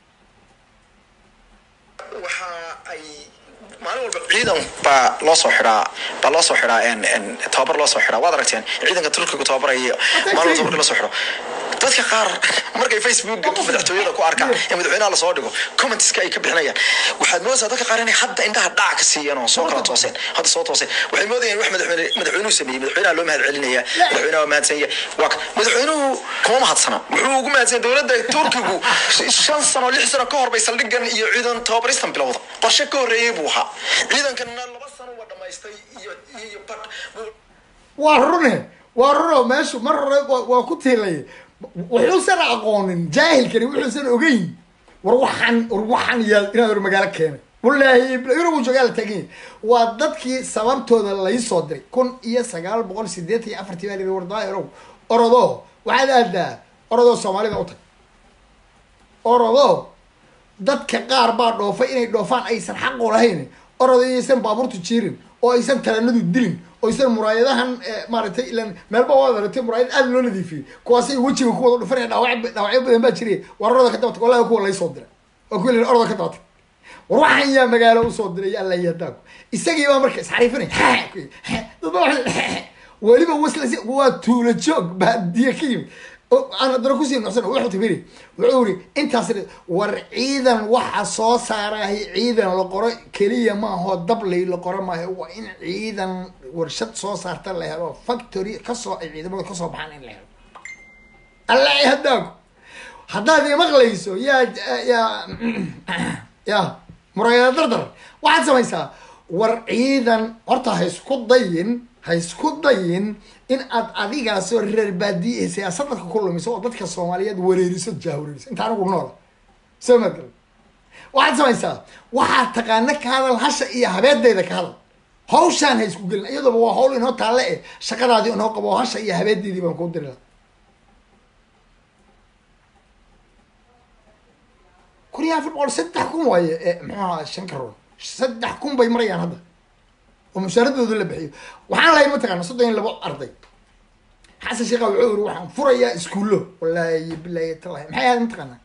waxa ay maalin walba ciidan baa loo soo xidhaa baa loo soo xidhaa tababar loo soo xidhaa waad aragteen ciidanka turkiga tababaraya maalin walba tababarka loo soo xidho dadka qaar markay facebook madaxtooyada ku arkaan ee madaxweynaha lasoo dhigo commentska ay ka bixinayaan waxaad moodaysaa dadka qaar inay hadda indhaha dhac ka siiyeen oo soo kala tooseen hadda soo tooseen waxay moodayaan wax madaxweyne madaxweynuhu sameeyey madaxweynaha loo mahad celinaya madaxweynaha waa mahadsan yahay waa madaxweynuhu kuma mahadsana wuxuu ugu mahadsan dowladda turkigu shan sano lix sano ka hor bay saldhigan iyo ciidan tababaristan bilowda qorshe ka horreeyey buu ahaa ciidankanna laba sano waa dhamaystay iyo iyo badh waa rune waa runo meeshu mar hore waa ku tiilay wuxuusan aqoonin jaahilkani wuxuusan ogeyn war waxaan war waxaan yaa inaad hor magaalo keenay wallaahi inagu joogaa la taagan yahay waa dadkii sababtooda laysoo diray kun iyo sagaal boqol sideetan iyo afartii baa lihi wardaayarow orodo waxaad aadaa orodoo soomaalida u tag orodo dadka qaar baa dhoofay inay dhoofaan aysan xaq u lahayn orodo inaysan baabuurtu jiirin oo aysan talanadu dilin oo aysan muraayadahan maaragtay ilan meelba waad aragtay muraayad aada loo nadiifiyey kuwaasay wejiga ku wada dhufanaya dhaawac dhaawacyo badan baa jiray war oroda ka dabatag wallahi kuwa laysoo diray oo kuwa la oroda ka dabatag war waxaan yaa magaalo usoo diray alla yadaaku isagii baa marka isxariifinay dadba weliba waslas waa tuulo joog baadiye ka yimid aan haddana kusii nuxsan wuxuu tabiri wuxuu yiri intaas war ciidan waxa soo saarahay ciidan la qoro keliya maaho dablay la qoro maayo waa in ciidan warshad soo saarta la helo factory kasoo ay ciidamada kasoo baxaan in la helo alla hadaaku haddaad imaqlayso yaa yaa ya muraayada dardar waxaad samaysaa war ciidan horta ha isku dayin ha isku dayin in aad adigaasoo reer baadiye ee siyaasad dadka ku lumiso oo dadka soomaaliyeed wareeriso jahwareeriso inta anigu noola soo magal waxaad samaysaa waxaad taqaana ka hadal hasha iyo habeedayda ka hadal hawshaan ha isku gelin iyadoba waa hawl inoo taalle eh shaqadaadii inoo qabo oo hasha iyo habeedeydii baan kuu diri laha kun iyo afar boqol saddex kun waaye e muxuu ahaa shan karoon saddex kun bay marayaan hadda oo mushaaradooda la bixiyo waxaan lahayn mataqaana soddon iyo labo arday xasan sheekha wuxuu yiri waxaan furayaa iskuullo wallaahi bilaahi talahi maxay ahayd mataqaana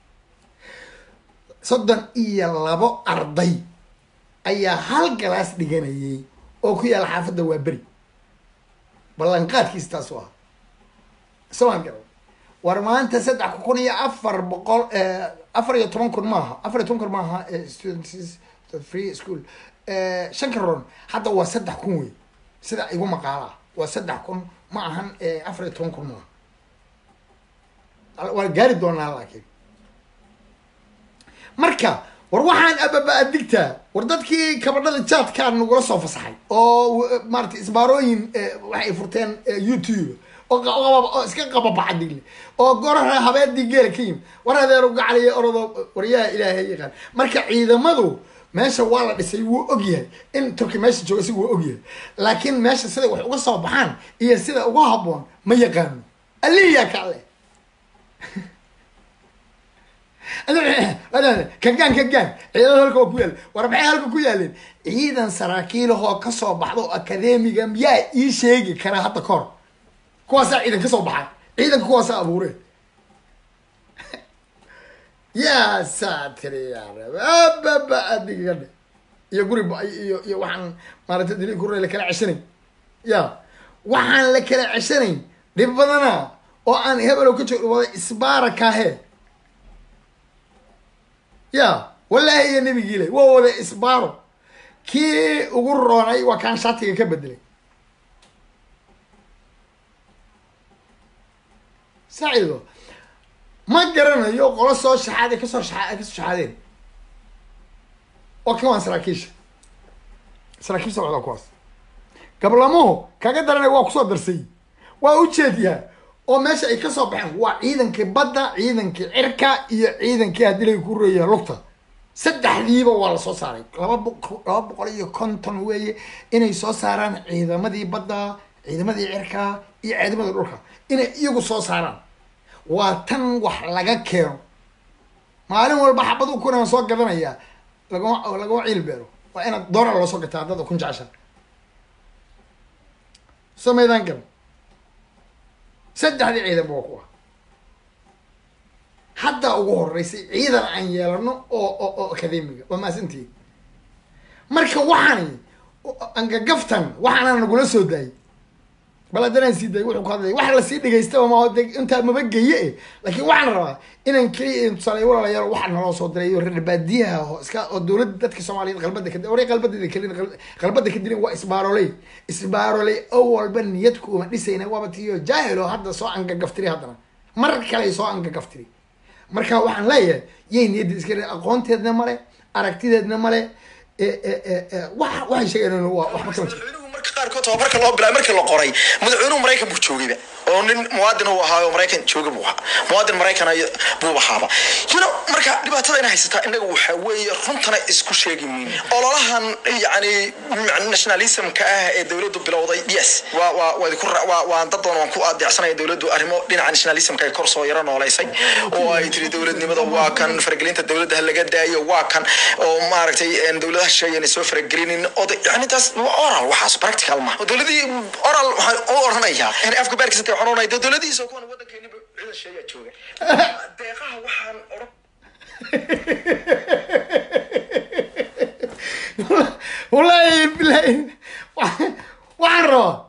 soddon iyo labo arday ayaa hal galaas dhiganayay oo ku yaala xaafadda waa beri ballanqaadkiis taasu ah somaan garan war maanta saddex kun iyo afar boqol afar iyo toban kun maaha afar iyo toban kun maaha students free school shan karoon hadda waa saddex kun wey sida igu maqaala waa saddex kun ma ahan afar iyo toban kun maaha waa gaari doonaa laakiin marka war waxaan ababa adigtaa war dadkii kabadhada jaadkaa nagula soo fasaxay oo maarata isbaarooyin waxay furteen youtube oo oo iska qababacadigle oo goraha habeedii geela ka yimi war adeero gacaliya orodo waryaha ilaahay yaqaan marka ciidamadu meesha waa la dhisay wuu ogyahay in turki meesha jooga si wuu ogyahay laakiin meesha siday wax uga soo baxaan iyo sida uga haboon ma yaqaano aliya kale kagaan kagaan ciidamada halka oo ku yaal war maxay halka ku yaaleen ciidan saraakiilahoo kasoo baxda oo akademiga yaa ii sheegi karaa hadda kahor kuwaasaa ciidan kasoo baxay ciidanka kuwaasaa abuureen yaa saatiri yaababa adiga dhe iyo guri iyo iyo waxaan maarata dili guri la kala ceshanayn ya waxaan la kala ceshanayn dhib badana oo aan hebelow ka joog wada isbaara kaahe ya wallaahi iyo nabigiile waa wada isbaaro kii ugu roonay waa kaan shatiga ka bedelay saacido ma garanayo qolo soo shaxaaday kasoo shaa kasoo shaxaadeen oo kan waan saraakiisha saraakiisha socdaa kuwaas gablamuhu kaga daranay waa kusoo darsay waa ujeediyaa oo meesha ay kasoo baxeen waa ciidankii badda ciidankii cirka iyo ciidankii haddii laga ku reeya lugta saddexdiiba waa lasoo saaray laba boq laba boqol iyo konton weeye inay soo saaraan ciidamadii badda ciidamadii cirka iyo ciidamadii dhulka inay iyagu soo saaraan waa tan wax laga keeno maalin walba xabad u kunaan soo gadanayaa lagama lagama ciil beero waa inaad doolar loo soo gataa haddad kun jecesha soo maydaan garan saddexdii ciidanba waa kuwa haddaa ugu horeysay ciidan aan yeelano oo oo oo akademiga waa maasantii marka waxaani angagaftan waxaana nagula soo daayay bal haddanaan sii daayay wuxuu ku hadlaya wax lasii dhagaystaba ma de intaa maba geye e laakiin waxaan rabaa inaan keliya tusaale walaalayaal waxaa naloo soo diray iyo reer baadiyaha oo iska oo dowladda dadka soomaaliyeed qalbada ka waray qalbadeeda kelin qalbada ka dilin waa isbaaroley isbaaroley oo walba niyad kuuma dhisayna waaba tiyo jaahil oo hadda soo angagaftiri haddana mar kale soo angagaftiri marka waxaan leeyahay yay niyadda iska aqoonteedna male aragtideedna male wa waxay sheegeen waa waxba kama jiro marka qaarkood tababarka loo bilaay markii la qoray madaxweynuhu maraykan buu joogayba oo nin muwaadin uu ahaa oo maraykan jooga buu ahaa muwaadin maraykan buu ahaaba you know marka dhibaatada ina haysataa innaga waxa weeye runtana isku sheegi mayno ololahan yani nationalismka ah ee dowladdu bilowday yes waa waa waa ku waa waa dad badan waan ku adeecsanaya dowladdu arrimo dhinaca nationalismka ay kor soo yaro nooleysay oo ay tiri dowladnimada waa kan faragelinta dowladda ha laga daayo waa kan oo maaragtay dowladaha sheeyan soo faragelinin oo yani taas oral waxaas practical ma dowladii oral waxaan u oranayaa in afka baarkiisa waxaan oranaya dowladihiisa kuwan waddankeeniba ciidan sheeyaa jooga deeqaha waxaan oran wallaahi bilahi waxaan rabaa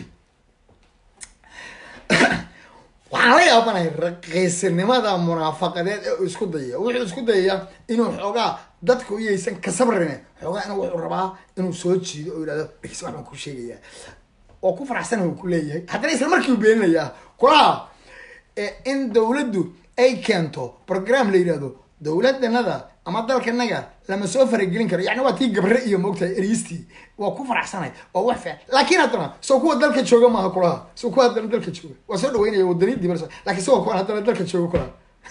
waxaan la yaabanaya raqiisinimada munaafaqadeed ee uu isku dayaya wuxuu isku dayaya inuu xoogaa dadku iyaysan ka sabrine xoogaa ina wuxuu rabaa inuu soo jiido oo yidhahdo dhegis wax baan ku sheegayaa oo ku faraxsan uu ku leeyahay haddana isla markii uu beeninayaa kulaha in dowladdu ay keento program la yidhahdo dowladanada ama dalkanaga lama soo faragelin karo yani waa tii gabre iyo moogtahay eriistii waa ku faraxsanay oo wax fiican laakiin haddana soo kuwa dalka jooga maaha kulaha soo kuwa haddana dalka jooga waa soo dhaweynaya wadani dibal lakin soo kuwa haddana dalka jooga kulaha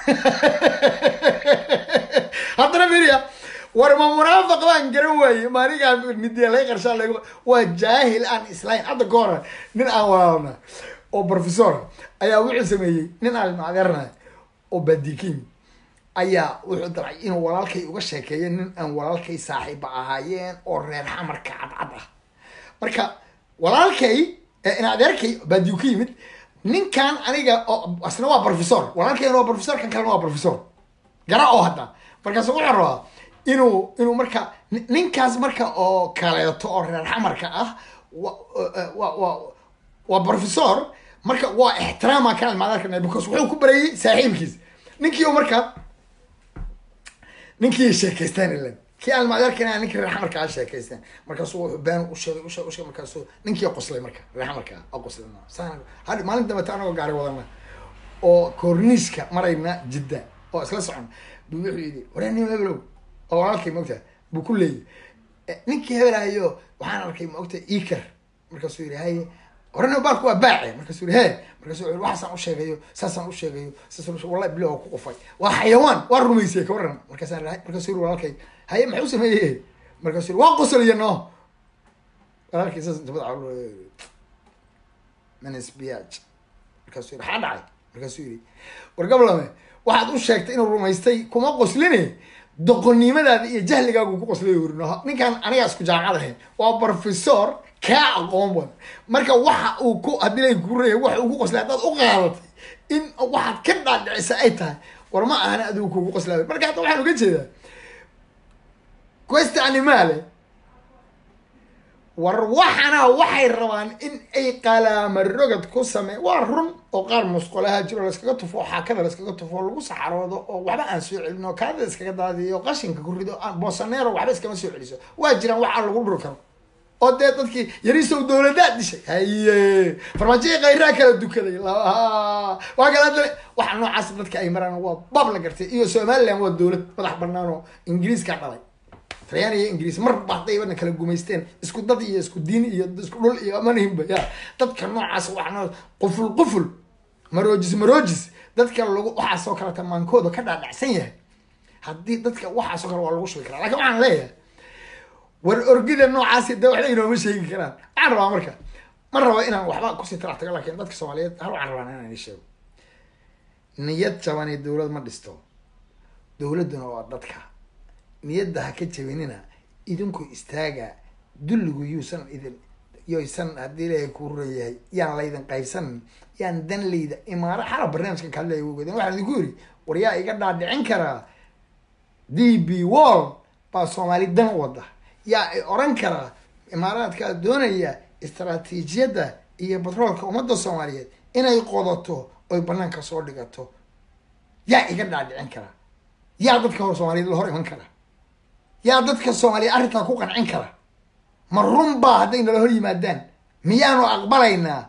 haddana miriya war ma munaafiq baan garan waaye maanigaa midiya laga qarshaa lag waa jaahil aan islayn hadda ka hore nin aan walaalna oo professor ayaa wuxuu sameeyey nin aan macdeerna oo badikin ayaa wuxuu dabcay inuu walaalkay uga sheekeeyo nin aan walaalkay saaxiiba ahaayeen oo reer xamarka cadcad ah marka walaalkay in adeerkay baadiyu ka yimid ninkan aniga oo asna waa professor walaalkayna waa professor kan kalena waa professor gara oo hadda markaasu wuxuu rabaa inuu inuu marka ninkaas marka oo kaleeto oo reer xamarka ah wa wa wa waa professor marka waa ixtiraama kan almaadarka because wuxuu ku barayay saaxiibkiis ninkii oo marka ninkii sheekaystaan ilan kii almaadarkana ninkii reer xamarka a sheekaystaan markaasuu wuxuu been u sheegay usheegay usheegay markaasuu ninkii qoslay marka reer xamarka oo qoslay saan hadi maalin dambeta anagoo gaari wadana oo korniiska marayna jidda oo isla socon buu wuxuu yidhi wareeni hebelow oo walaalkay maogta buu ku leeyay ninkii hebelahayo waxaan arkay maogta eker markaasuu yidhi haye horena baalku waa baace markaasuu yidhi he markaasuu yidhi waxaasaan usheegayo saasaan usheegayo saasaan ushe wallahi bilo oo ku qufay waa xayawaan waa rumaysiyey ka waran markaasaan markaasuu yidhi walaalkay haye maxuu sameeyey markaasuu yidhi waa qosolaya no walaalkay saas inta madaxa manisbiyaaj markaasuu yidhi maxaa dhacay markaasuu yidhi war gablame waxaad u sheegtay inuu rumaystay kuma qosline doqonnimadaada iyo jahligaagu ku qoslay uri ninkan anigaa isku jaamacad ahayn waa professor kaa aqoon badan marka waxa uu ku haddii lay ku reeyay waxa uu ku qoslay haddaad u qaadatay in waxaad ka dhaadhicisa ay tahay war ma ahana adigu kugu qoslaayo marka hadda waxaan uga jeedaa questa animale war waxana waxay rabaan in ay qalaama rogad ku samey waa run oo qaar musqolaha jiro layskaga tufo oo xaakada layskaga tufo oo lagu saxaroodo oo waxba aan soo celin oo kaadada iskaga daadiyo oo qashinka ku rido boosaneero waxba iskama soo celiso waa jiraan wax aan lagu dhuri karo oo dee dadkii yariisow dowladaad dishay haye farmaajoyi khayraa kala dukaday waa kala dale waxa noocaas dadka ay maraan waa bab la gartay iyo somaliland waa dowlad madax banaan oo ingiriiska dhalay talyaani iyo ingiriis mar ba hadday wadna kala gumaysteen isku dad iyo isku diin iyo isku dhul iyo amanihinba ya dadka noocaas waxna quful quful maroojis maroojis dadka lagu waxaasoo kale tamaankooda ka dhaadhacsan yahay haddii dadka waxaasoo kale waa lagu shubi karaa lakin waxaan leeyahay war orgida noocaasi de waxba inooma sheegi karaan waxaan rabaa marka ma rabo inaan waxba kusii talax tago lakin dadka soomaaliyeed hal waxaan rabaa inaan ii sheego niyad jabani dowlad ma dhisto dowladduna waa dadka niyadda ha ka jabinina idinku istaaga dulligu yuusan idin yoysan haddii ilaahay kuu ruran yahay yaan laydin qaybsanin yaan dan layda imaaro xala barnaamijkan kaadlaya wogoden waxaan idinku yidhi war yaa iga dhaadhicin karaa d b wall baa soomaali dan wada yaa i oran karaa imaaraadkaa doonaya istaraatiijiyadda iyo batroolka ummadda soomaaliyeed inay qodato oy banaanka soo dhigato yaa iga dhaadhicin karaa yaa dadka hor soomaaliyeed la hor iman kara yaa dadka soomaaliyeed arrintaa ku qancin kara ma run baa hadday nala hor yimaadaan miyaanu aqbalaynaa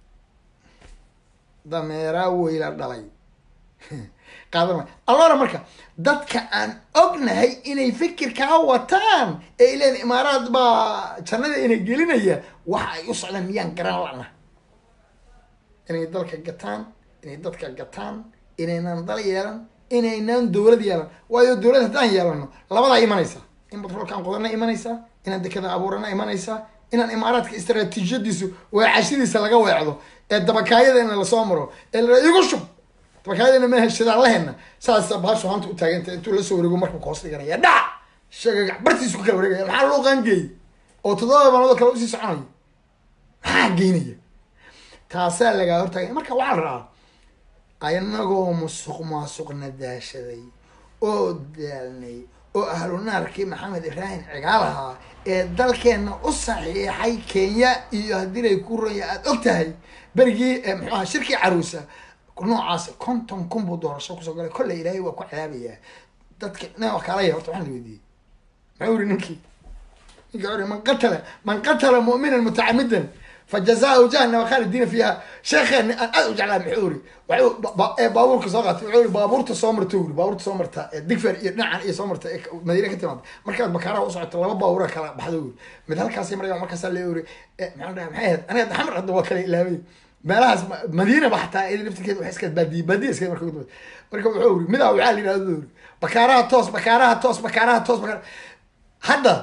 dameeraa weyla dhalay qaadan may allora marka dadka aan ognahay inay fikirkaa wataan ee ileen imaaraad baa jannada ina gelinaya waxa ay u socdaan miyaan garan lana inay dalka gataan inay dadka gataan inaynan dal yeelan inaynan dowlad yeelan waayo dowlad haddaan yeelano labadaa imanaysa in batroolkaan qodana imanaysaa inaan dekada abuurana imanaysaa inaan imaaraadka istaraatiijiyadiisu weecashadiisa laga weecdo ee dabakaayadana lasoo maro ee la igu shub dabakaayadana ma heshadaan lahena saasa baashu hanta u taaganta intuu lasoo wareego markuu koos dhiganaya dhac sheegagac bartiisu ku kala wareegaya maxaa loo qaangeeyay oo toddoba maalmood kale usii soconaya maxaa geynaya taasaa lagaa hortaagaya marka waxaa la rabaa anagoo musuq maasuqna daashaday oo daalnay oo ahlu naarkii maxamed ibraahim cigaalahaa ee dalkeenna u saxiixay kenya iyo haddii lay ku ranya aada og tahay berigii muxuu aha shirkii caruusa noocaas konton kun buu doorasho kusoo galay kolley ilaahay waa ku cadaabayaa dadka nin wakaalaya horta waxaan la weydiiyey muxuu yiri ninkii ninkii ori man qatala man qatala mu'minan mutacamidan fajazaahu jahannama khaalidiina fiiha sheekheeni aan aad u jeclaa muxuu iri waxuu ba- ee baabuurka soo qaatay wuxuu iri baabuurta soo marta uri baabuurta soo marta ee digfer iyo dhinacan iyo soo marta ee ka- madiina ka timaada markaad bakaaraha u socoto laba baabuura kala baxda uri mid halkaasay maraya markaasaa lee uri maxaan dhahay maxay ahayd aniga xamar hadda waa kala ilaabay meelahaas ma- madiina ba xataa iyada laftirkeeda waxay iska baadiye baadiye iska marka ugu marka wuxuu iri midaa waxaa la yidhahda uri bakaaraha toos bakaaraha toos bakaaraha toos bakaara hadda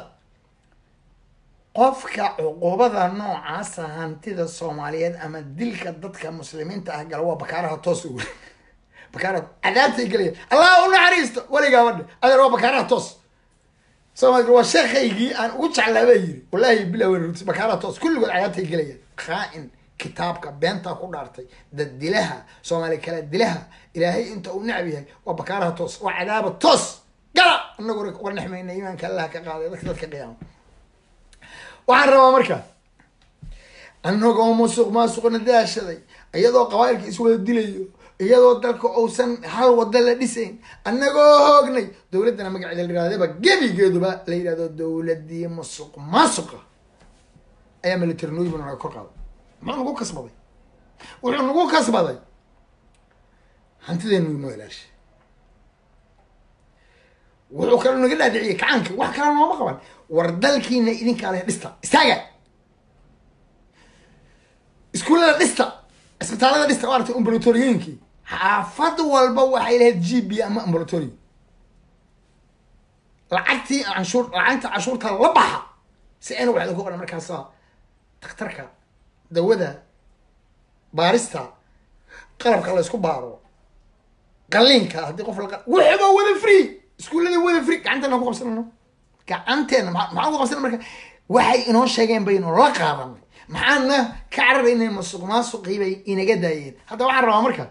qofka cuqubada noocaasa hantida soomaaliyeed ama dilka dadka muslimiinta ah gala waa bakaaraha toos ugu bakaaraha cadaabtay gelaya allah u naxariisto weligaa badhe adeer waa bakaaraha toos soomaali waa sheekhaygii aan ugu jeclaa baa yiri wallahi bilaa weyn runti bakaaraha toos kulligood cadaabtay gelayaan khaa-in kitaabka beentaa ku dhaartay dad dilaha soomaali kala dilaha ilaahay inta uu necab yahay waa bakaaraha toos waa cadaaba toos gala anaguna uga nexmayna iimaanka allah ka qaaday dadka dadka qiyaama waxaan rabaa marka annagoo musuq maasuqna daashaday iyadoo qabailka iswada dilayo iyadoo dalka uusan hal wada la dhisayn annagoo hoognay dowladdana magaceeda la yirahdaba gebigeeduba la yidhahdo dowladii musuq maasuqa ayaa militarinooyiba naga kor qaaday muxuu nagu kasbaday wuxuu nagu kasbaday hantideenu noo ilaashay wuxuu kaloo naga dhaadhiciyay kacaanka wax kale nooma qaban war dalkiina idinkaa leh dhista istaaga iskuullada dhista isbitaalada dhista waa aragtay ambulatoriyooyinkii xaafad walba waxay lahayd g b ama ambulatorio lacagtii canshuur lacagta canshuurta la baxa si ayna waxda ku qoran markaasa dakhtarka dawada baarista qalabka la isku baaro qaliinka haddii qof la wuxuba wada free iskuullada wada free gacanteena ku qabsanano gacanteena maa maxaan ku qabsana marka waxay inoo sheegeen baynu la qaadanay maxaana ka cararaynay masuq maasuqii bay inaga daayeen hadda waxaan rabaa marka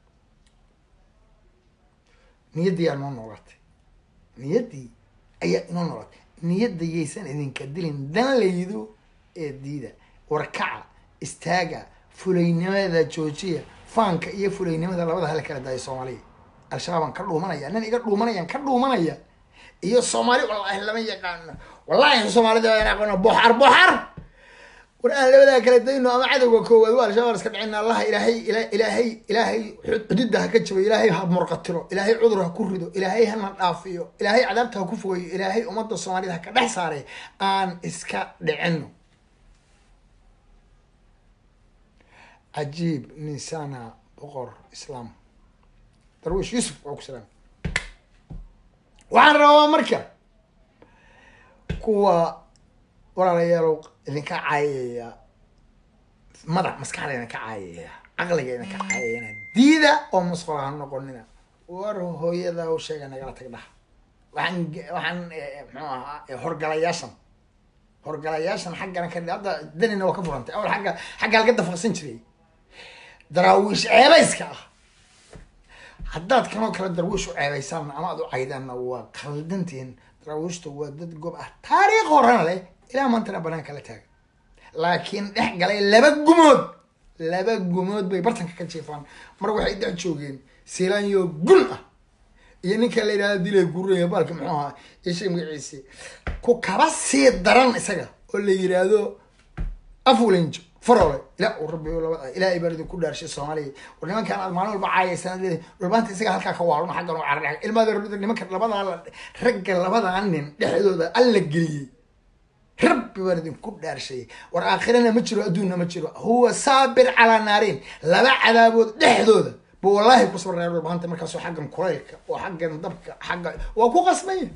niyaddii aa noo noolaatay niyaddii ayaa inoo noolaatay niyadda yaysan idinka dilin danlaydu ee diida warkaca istaaga fulaynimada joojiya faanka iyo fulaynimada labada hala kala daaya soomaaliya al-shabaabaan ka dhuumanaya nin iga dhuumanayaan ka dhuumanaya iyo soomaali wallaahi lama yaqaano wallahi soomaalida waa aqaano boxar boxar war aan labadaa kala dayno ama cadowga koowaad waa al-shabaab iska dhicina allaha ilaahay ila- ilaahay ilaahay xududda ha ka jabayo ilaahay ha murqatiro ilaahay cudur ha ku rido ilaahay hana dhaafiyo ilaahay cadaabta ha ku fogeeyo ilaahay ummadda soomaalida ha ka dhex saaray aan iska dhicino cajiib ninsana boqor islaam darwiish yuusuf waa ku salaam waxaan rabaa marka kuwa walaalayaalow idinka caayaya madax maskaxda idinka caayaya caqliga idinka caayayana diida oo musqul ha noqonina war hooyada u sheega nagala tag dhaha waxaan ge- waxaan eh, muxuu ahaa eh, horgalayaashan horgalayaashan xaggana ka hadda danina waa ka furantay awal xagga xagga laga dafaqsan jiray daraawiish ceebayska ah haddaad kanoo kale darwiish u ceebaysaan ama aad u caydaanna waa qaldantihin daraawiishta waa dad gob ah taariikh horena leh ilaa maantana banaanka la taaga laakiin dhex galay laba gumood laba gumood bay bartanka ka jiifaan mar waxay dhex joogeen silaanyo gun ah iyo ninka la yidhahda dilay guraya baalka muxuu ahaa ishay magaciisi ku kaba sii daran isaga oo la yidhaahdo afulinjo farole ila uu rabbi laba ilaahay baa idinku dhaarshay soomaaliya war nimankan aad maalin walba caayaysan leedahay dhulbaanta isaga halkaa ka waalun xaggan u cararx ilmaada rudda nimanka labadaa la ragga labadaa nin dhexdooda alla geliyey rabbi baan idinku dhaarshay war aakhirana ma jiro adduunna ma jiro huwa saabir calaa naariin laba cadaabood dhexdooda buu wallaahi ku sabraya dhulbaanta markaasoo xaggan kulaylka oo xaggan dabka xagga waa ku qasbaya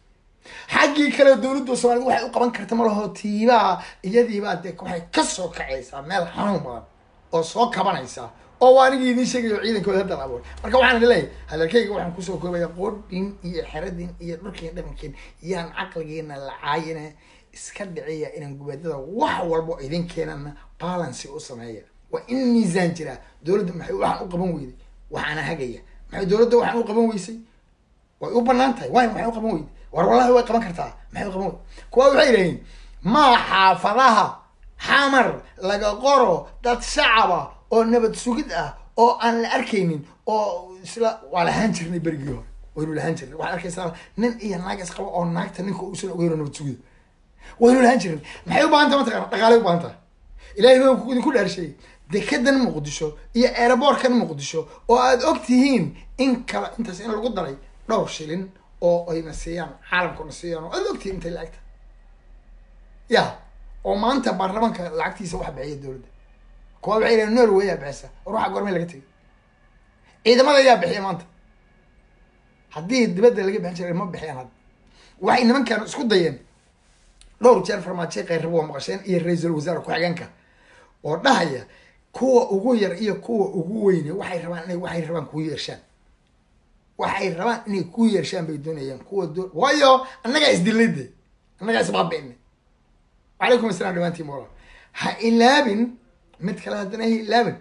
xaggii kale dowladda soomaaliyed waxay u qaban karta ma laho tiibaa iyadiibaa dee waxay kasoo kacaysaa meel xanuun badan oo soo kabanaysaa oo waa anigii idiin sheegayo ciidankooda hadda la abuuray marka waxaan idin leeyahay hadalkayga waxaan kusoo koobaya qoodhin iyo xeradin iyo dhulkiin dhaqankiin yaan caqligiina la caayina iska dhiciya inaan gubaadada wax walbo idin keenana balancy u sameeya waa in miisaan jiraa dowladda maxay waxaan u qaban weyday waxaana hagaya maxay dowladda waxaan u qaban weysay way u banaan tahay waay maxay u qaban weyday war wallahi way qaban kartaa maxay u qaban weyday kuwa waxay yidhahiin maa xaafadaha xamar laga qoro dad shacaba oo nabad sugid ah oo aan la arkaynin oo isla waa lahaan jirnay berigii hore waynu lahaan jirnay waxaad arkaysaa nin iyo naag isqaba oo naagta ninka uusan ogeyn oo nabad sugida waynu lahaan jirnay maxay u baahan tahay mataqana dhaqaalay u baahan tahay ilaahay baa idinku dhaarsheeyey dekedan muqdisho iyo aeroboortkan muqdisho oo aada og tihiin in kala intaas in lagu daray dhowr shilin oo ayna siiyaan caalamkuna siiyaan oo aada og tihiin intay lacagta ya oo maanta baarlamaanka lacagtiisa wax bixiya dowladda kuwa waxay yidhahen norway yaa bixisa war waxa gormay laga tegay ciidamada yaa bixiya maanta haddii dibadda laga bixin jiray ma bixiyaan hadda waxay nimankan isku dayeen dhowr jeer farmaajo qayrrabo waa maqasheen iyo ra-iisul wasaare ku-xigeenka oo dhahaya kuwa ugu yar iyo kuwa ugu weyne waxay rabaan inay waxay rabaan kuu yeershaan waxay rabaan inay kuu yeershaan bay doonayaan kuwa do waayo annagaa isdillayde annagaa isbaabi'ine wacalaykum assalam dhamaantiin mola ha ilaabin mid kale haddana ha ilaabin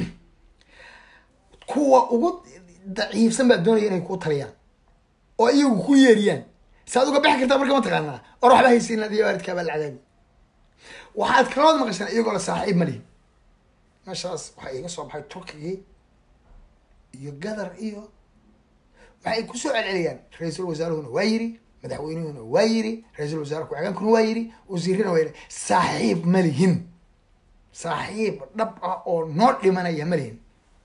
kuwa ugu daciifsan baa doonaya inay kuu taliyaan oo iyagu ku yeeriyaan saad uga bixi kartaa marka ma taqaanaa or waxba haysiin adiyo waalidkaa baa la cadaabi waxaad kalood maqashaan iyagoo la saaxiib ma lihin meeshaas waxaa iiga soo baxay turkigii iyo gadar iyo waxay kusoo celceliyaan ra-iisul wasaaruhuna waa yiri madaxweynuhuna waa yiri ra-iisul wasaare ku-xigeenkuna waa yiri wasiirina waa yiri saaxiib ma lihin saaxiib dhab ah oo noo dhimanaya ma lihin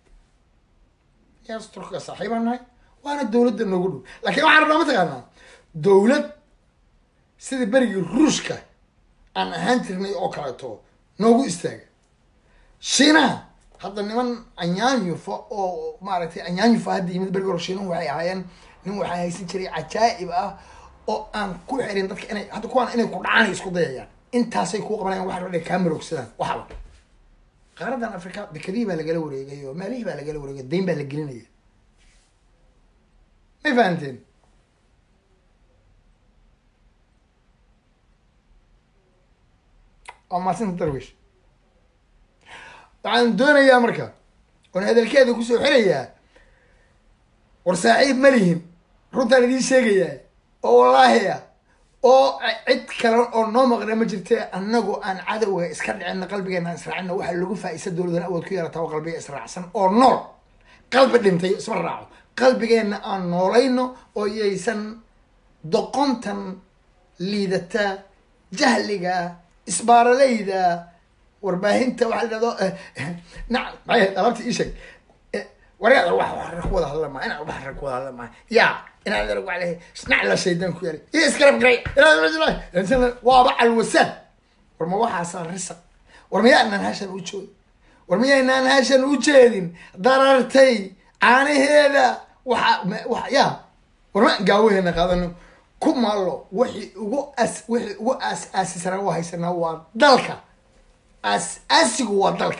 yaas turkiga saaxiibaan nahay waana dowladda noogu dhow laakiin waxaan rabnaa mataqaanaa dowlad sida berigii ruushka aan ahaan jirnay oo kaleeto noogu istaaga shiinaha hadda niman anyaanyufa oo maaragtay anyaanyufa hadda yimid berigi hore shiinuhu waxay ahaayeen nin waxaa haysan jiray cajaa'ib ah oo aan ku xirin dadka inay hadda kuwaan inay ku dhacaan ay isku dayayaan intaasay kuu qabanayaan waxa inay kaa marogsadaan waxba qaaradan africa dekadihii baa lagala wareegay oo maalihii baa lagala wareegay dayn baa la gelinaya may fahanteen waa maasinta darwish waxaan doonayaa marka oon hadalkeeda kusoo xirayaa war saaxiib ma lihin runtaan idiin sheegayaa oo wallaahi ah oo cid kale oo noo maqna ma jirte annagu aan cadowga iska dhicina qalbigeena aan israacina waxaa lagu faa-isa dowladan awood ku yeelataa oo qalbiga israacsan oo nool qalbi dhintay isma raaco qalbigeenna aan noolayno oo yaysan doqontan liidata jahliga isbaaralayda warbaahinta waxaa la dhahdo nacam maxay alaabta ii sheeg waryaada wax wax ku wada hadla maa inaan wax ku wada hadla maa yaa inaan darag wax lehay nacla shaydaan ku yaali iyo iskarab garay waaba calwasaan war ma waxaasaa risaq war miyaanaan hashan u joogin war miyaynaan hashan u jeedin darartay caanaheeda waxa wa yaa war ma gaawaheena qaadano ku maallo wixii ugu as wixii ugu aas aasisanaa u haysanaa waa dalka aas aasigu waa dalka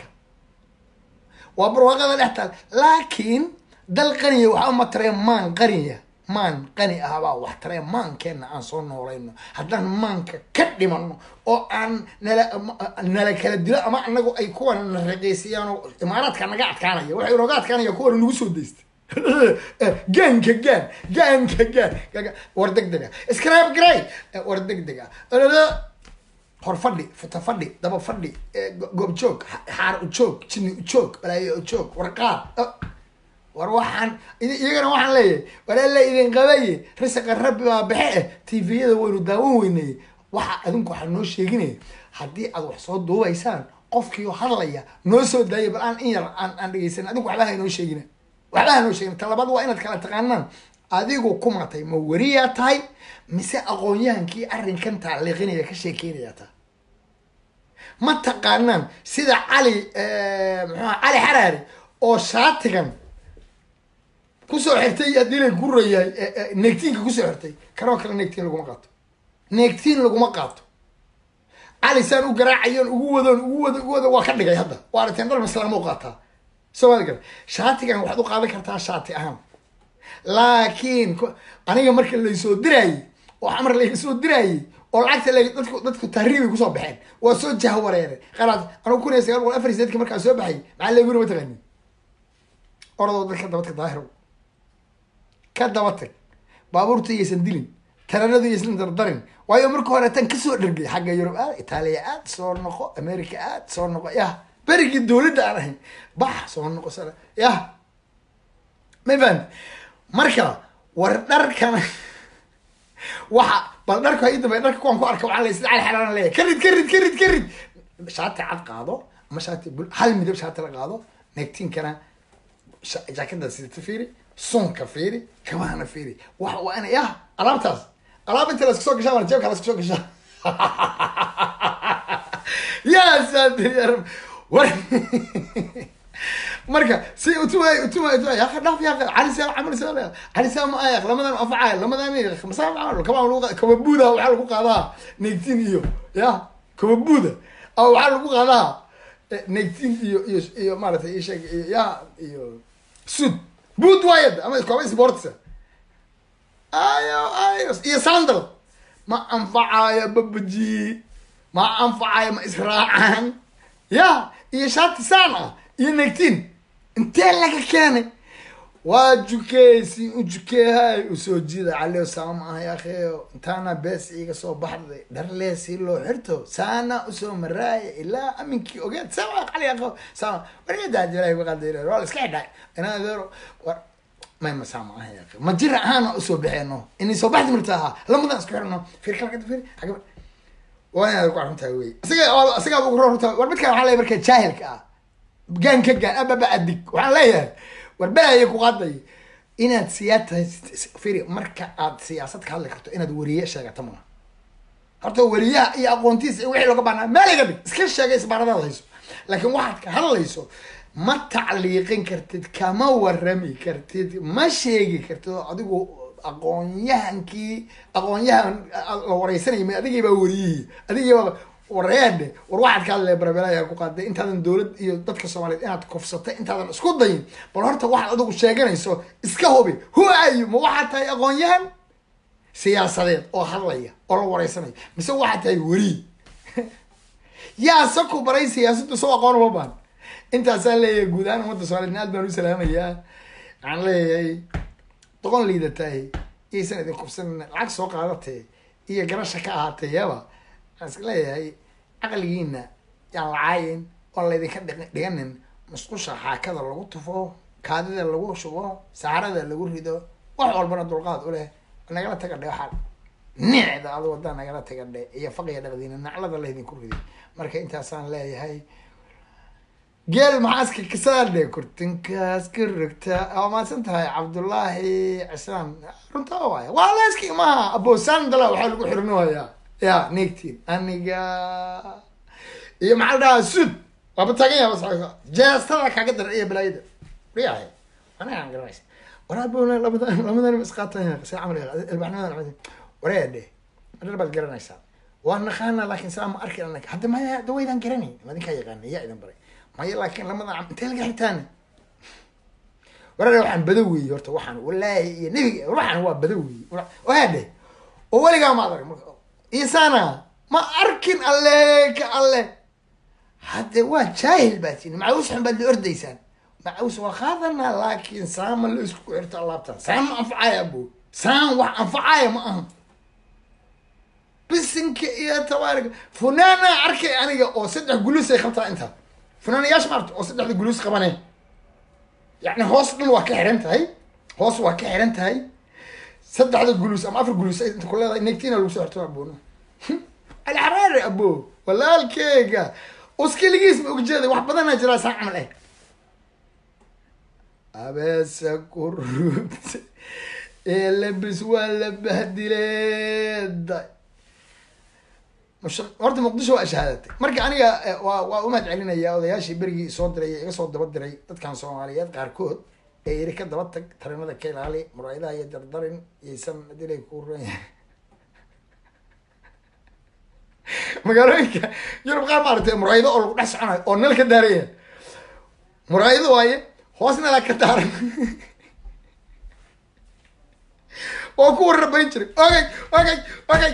waa barwaaqada dhex taal laakiin dal qaniya waxaa uma taree maan qaniya maan qani ahbaa wax taree maankeenna aan soo noolayno haddaan maanka ka dhimano oo aan nala nala kala dilo ama anagu ay kuwan na raqeysiyaan oo imaaraadka naga adkaanaya waxay nooga adkaanaya kuwan nagu soo daystay gaanka gaan gaanka gaan war deg dega scrab gray war deg dega hor fadhi futa fadhi daba fadhi goob joog xaar ujoog jini ujoog balaayo ujoog warqaad war waxaan iyagana waxaan leeyahay walaala idin qabaye risaqa rabbi baa baxe eh tviyada waynu daawan weynay waxa adinku waxaa noo sheeginaya haddii aad wax soo duubaysaan qofkiio hadlaya noo soo daaya bal aan in yar aan aan dhegeysan adinku waxba ha noo sheegina waxba ha noo sheegina talabaad waa inaad kala taqaanaan adigu ku matay ma weriyaa tahay mise aqoon-yahankii arrinkan taaliiqinaya ka sheekeynaya taa ma taqaanaan sida cali muxuha cali xaraari oo shaatigan kusoo xirtay haddii lay gurayahay neegtiinka kusoo xirtay kanoo kale neegtiin laguma qaato neegtiin laguma qaato cali saan u garaacayoon ugu wadoon ugu wado ugu wado waa ka dhigay hadda waa aragteen dhar maslaamo u qaataa soo maad gar shaatigan waxaad u qaadan kartaa shaati ahaan laakiin aniga marka laysoo diraayey oo xamar laysoo diraayey oo lacagta l dadku dadku tahriibay kusoo baxeen waa soo jahwareere qaraad anugu kun iyo sagaal boqol afar iyo sideedki markaa soo baxay maxaa leeguna mataqaani oradoo dad ka dabatag daahiro ka daba tag baabuurta iyaysan dilin taranadu iyaysan dardarin waayo marka hore tan kasoo dhergay xagga yurub aad itaaliya aad soo noqo america aad soo noqo yah berigii dowladda aan ahayn bax soo noqo sala yah may fahamti marka war dharkana waxa bal dharka i dambe dharka kuwaan ku arka waxaa la sida cali xaraan leeyahay ka rid ka rid ka rid ka rid shaati cad qaado ama shaati bul hal midab shaati la qaado negtiinkana sha- jaakada sidata fiiri sunka fiiri kabahana fiiri waxa waa inay ah alaabtaas alaab inta laska soo gashaa waa jeebka laska soo gashaa yaa saatir ya rab war marka si utuma utuma utuma ya akhi dhaaf ya akhi cali saa camal saa cali saa ma ayaq lamadan afacay lamadan masaa camal kaba lagu kaba buuda waxaa lagu qaadaa negtin iyo ya kaba buuda ama waxaa lagu qaadaa negtin iyo iyo iyo maaragtay iyo sheeg iyo ya iyo sud buud waayad ama kaba sportsa ayo ayo iyo sandal ma anfacayo babaji ma anfacayo ma israacaan ya iyo shaati saan ah iyo negtin intee laga keenay waa jukeysi u jukeehay usoo jiida caleo saama ah yaakheyo intaana bees iga soo baxday dharlee si loo xirto saana usoo maraaya ilaa aminkii ogeed sama qali aqo sama wargadaajilaahi waqadayr waa la iska xidhay inaadeero war may ma saama ah yaakhe ma jira ahaana usoo baxeeno inay soo baxdi mirta ahaa lamadan isku xirno fir kalkada fir agaba waa inaad ku aruntahay wey isaga isagaa ugu rorta war midkaan waxaa leeyahay marka jaahilka ah gaan ka gaan ababa adig waxaan leeyahay war belaya ku qaaday inaad siyaad tahay firi marka aad siyaasad ka hadli karto inaad weriye sheegata maaha horta weriyaha iyo aqoontiisa iyo wixii looga baahnaa meel iga dhig iska sheegay isbaaradaad hayso laakiin waxaad ka hadlayso ma tacliiqin kartid kama warami kartid ma sheegi kartid oo adigu aqoonyahankii aqoonyahan la wareysanayay adigii baa weriyihii adigii baa wareedhe war waxaad ka hadlaya barabelaya ku qaaday intaadan dowlad iyo dadka soomaaliyeed inaad kufsatay intaadan isku dayin bal horta waxaad adigu sheeganayso iska hubi who are you ma waxaad tahay aqoon-yahan siyaasadeed oo hadlaya oo la wareysanaya mise waxaad tahay weri yaa se ku baray siyaasadda soo aqoon uma baan intaasaan leeyahay guud ahaan ummadda soomaliyeed aad baan u salaamayaa waxaan leeyahay doqon liidatahay iyaysan idin kufsan lacag soo qaadatee iyo garasha ka ahaatee yaba waxaan iska leeyahay caqligiina yaan lacaayin oo laydinka dhiq- dhiganin musqusha xaakada lagu tufo kaadida lagu shubo saarada lagu rido wax walbana dulqaad u leh nagala taga dhe waxaa nicda adu wadaa nagala taga dhe iyo faqiya dhaqdiina naclada laydinku riday marka intaasaan leeyahay geel maxaaska kasaadhe kurtinkaas ka rogta waa maadsan tahay cabdullaahi cisaan runta waaya waa leeski maha abosandala waxaa lagu xirinoyaa ya negtin aniga iyo maxaa la dhahaa sud waaba taagan yaha bas jeestada kaaga dara iyo balaayada riyahay anagaan garanaysa waraabona lamadan lamadan isqaatan se camal ilbaxnimadan wareedhe madhar baad garanaysaa waa naqaana laakiin saa ma arki anag hadda maya hadda waydaan garanay madinkaa yaqaana yaa idin baray maya laakiin lamadan cam intee laga xirtaane wareedhe waxaan bado weeye horta waxaan walaahi iyo nebiga waxaan waa bado weeye waadhe oo weligaa ma adag marka isana ma arkin alle ka alle hadde waa jaahil baa tini macaws xun baad la ordaysaan macaws waa qaadanaa laakiin saama la isku xirto alaabtan saan ma anfacaya abo saan wax anfacaya ma aha bisinka iyo tabaariga funaana arkay aniga oo saddex guluus ay qabtaa intaa funaanayaasha maarta oo saddexda guluus qabane yacni hoos dhan waa ka xiran tahay hoos waa ka xiran tahay saddexda guluus ama afar guluus ay inta ku leedahay negtina lagu soo xirto aboona alxaraari abo walaalkeyga uskiligiis ma ogjeeday wax badanaa jiraa saa camal eh abeesa ku rugta ee labis waa la bahdileeda mush- horta muqdisho waa shahaadatay marka aniga eh, waa waa umahad celinaya odayaashii berigii soo diray ee iga soo daba diray dadkan soomaaliyeed qaarkood ee yiri ka daba tag tarimada ka ilaali muraayadaha iyo dardarin yaysan dilay ku ran yahay magaalooyinka yurub qaar maaragtay muraayado oo lagu dhex soconayo oo nal ka daaraya muraayado waaye hoos nalaa ka daaran oo ku warrabayn jiray ogay ogay ogay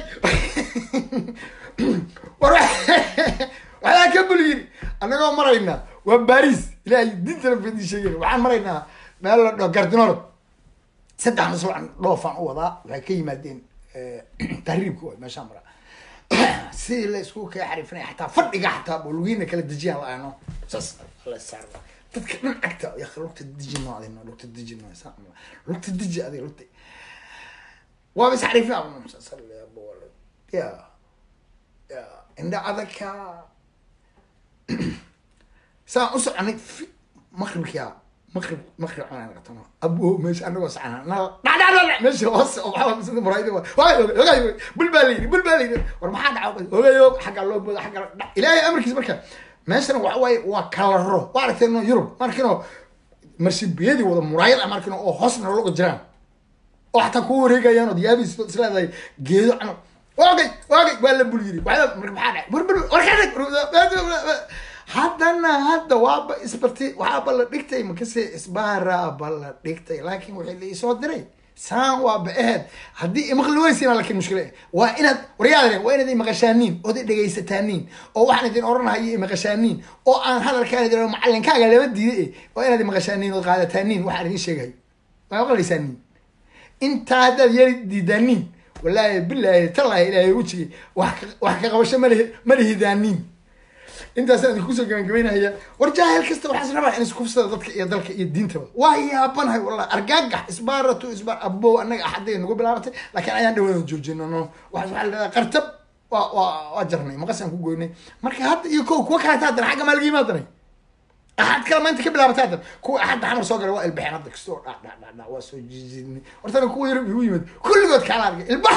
war waxaa ka bul yiri annagoo maraynaa waa baris ilaahay dintana fadii sheegay waxaan maraynaa meel la dhao gardinoro saddex masbuucan dhoofaan u wadaa waxay ka yimaadeen tahriibka waay meeshaan maraa sidii la isku kala xariifinaya xataa fadhiga xataa bolugiina kala dejiyaan la-aano saas la saar dadka dhan cagta ya lugta deji noo adino lugta deji noo saa lugta deji adiga lugta waaba is xariifin ya ya indha adagka saan u soconay fi- maqribkia maqrib maqrib aan qatano abo meesha anagoo socona nal dhadhadhadh meesha hoose oo waxaa sida muraayada waa waay ogaay bul baa layidhi bul baa layidhi war maxaa dhaca ogayo xagga loo booda xagga dha ilaahay amarkiisa marka meeshana waxa waaye waa kalaro waa aragteen yurub markino marsibiyadii wada muraayad ah markino oo hoos nologa jiraan oo xataa kuwa wareegayaan oo diyaabiis isleedahay geedo cano waagay waagay waa la bul yiri waxaa marka maxaa dhacay bur bur warkaa haddana hadda waaba isbarti waxaaba la dhigtay makase isbaaraaba la dhigtay laakiin wixii la isoo diray saan waaba aheed haddii imaqli weysiina laakiin mushkile waa inaad waryaadane waa inaad imaqashaaniin ood i dhegaysataaniin oo waxaan idin oranahayo imaqashaaniin oo aan hadalkaan idin macalinkaaga lama diiday waa inaad imaqashaaniin ood qaadataaniin waxaan idin sheegayo waa maqlaysaaniin intaa haddaad yari diidaaniin wallaahi bilaahi tallaahi ilaahay wejigay wax ka- wax ka qabasho malihi malihidaaniin intaasaan idinku kusoo gabagabeynaya war jaahil kasta waxaas rabaa in iskufsada dadka iyo dalka iyo diintaba waa yaabanahay wallahi argaagax isbaaratu isbaar abow annaga axaday nagu bilaabatay laakiin ayaan dhawaan joojino no waxa waxaa la dhahdaa qartab waa waa waa jarnay maqasaan ku goynay marka hadda iyo kow kuwa kale haddana xagga maa laga yimaadanay axad kale maanta ka bilaabatay haddan kuwa axadda xamar soo galay waa ilbaxeen hadda kastoo dha dha dha dha waa soo jiijidnay hortana kuwa yar igu yimid kulligood kaala argay ilbax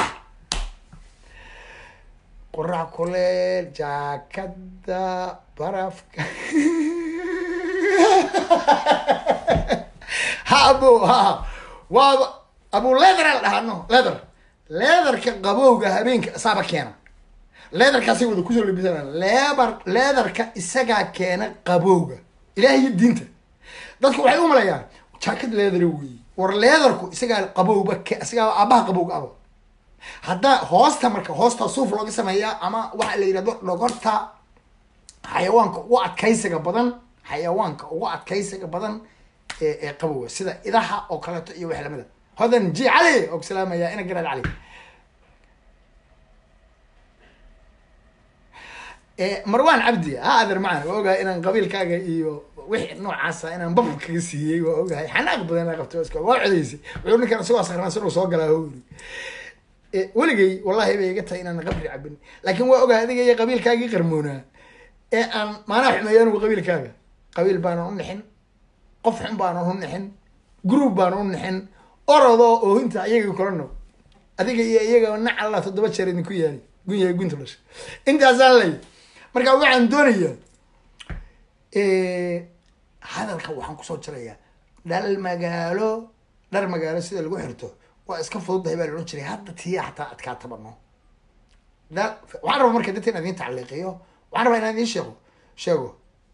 qorax kuleel jaakada barafka ha abo ha waaba abu leather la dhahaa no leather leatherka qabowga habeenka saaba keena leatherkaasay wada kusoo labisana lebar leatherka isagaa keena qabowga ilaahay iyo diinta dadku waxay u malayaan jaakad leather weeye war leatherku isagaa qabowba ke- isagaa aabaha qabowga aba haddaa hoosta marka hoosta suuf looga sameeyaa ama waxa la yidhahdo dhogorta xayawaanka ugu adkaysiga badan xayawaanka ugu adkaysiga badan ee ee qabowga sida idaha oo kaleeto iyo wax lamida hodan ji cali oo salaamaya ina garaad cali Eh, marwan cabdi ha adeer macaan waa ogahay inaan qabiilkaaga iyo wixii noocaasa inaan bab kaga siiyey waa ogahay xanaaq badan aa qabto iska waa codeysay wuxuu ninkan isagoo sakransan uu soo galaa hoo yiri Eh, weligay wallahi bay iga tahay inaan qabri cabin laakiin waa ogahay adiga iyo qabiilkaagii qarmoonaa ee aan maanaa xumeeyo anigu qabiilkaaga qabiil baanan u nixin qof xun baanan u nixin group baanan u nixin orodoo oohinta iyaga kolano adiga iyo iyaga nac alla toddoba jeer idinku yaali gun yahay gunta dhasha intaasaan lay marka waxaan doonayaa hadalka waxaan kusoo jirayaa dhal magaalo dhar magaalo sida lagu xirto waa iska fududahay baa la odhan jiray hadda tiya xataa adkaa tabano dhal waxaan rabaa marka dadka inaan idiin tacliiqiyo waxaan rabaa inaan idiin sheego sheego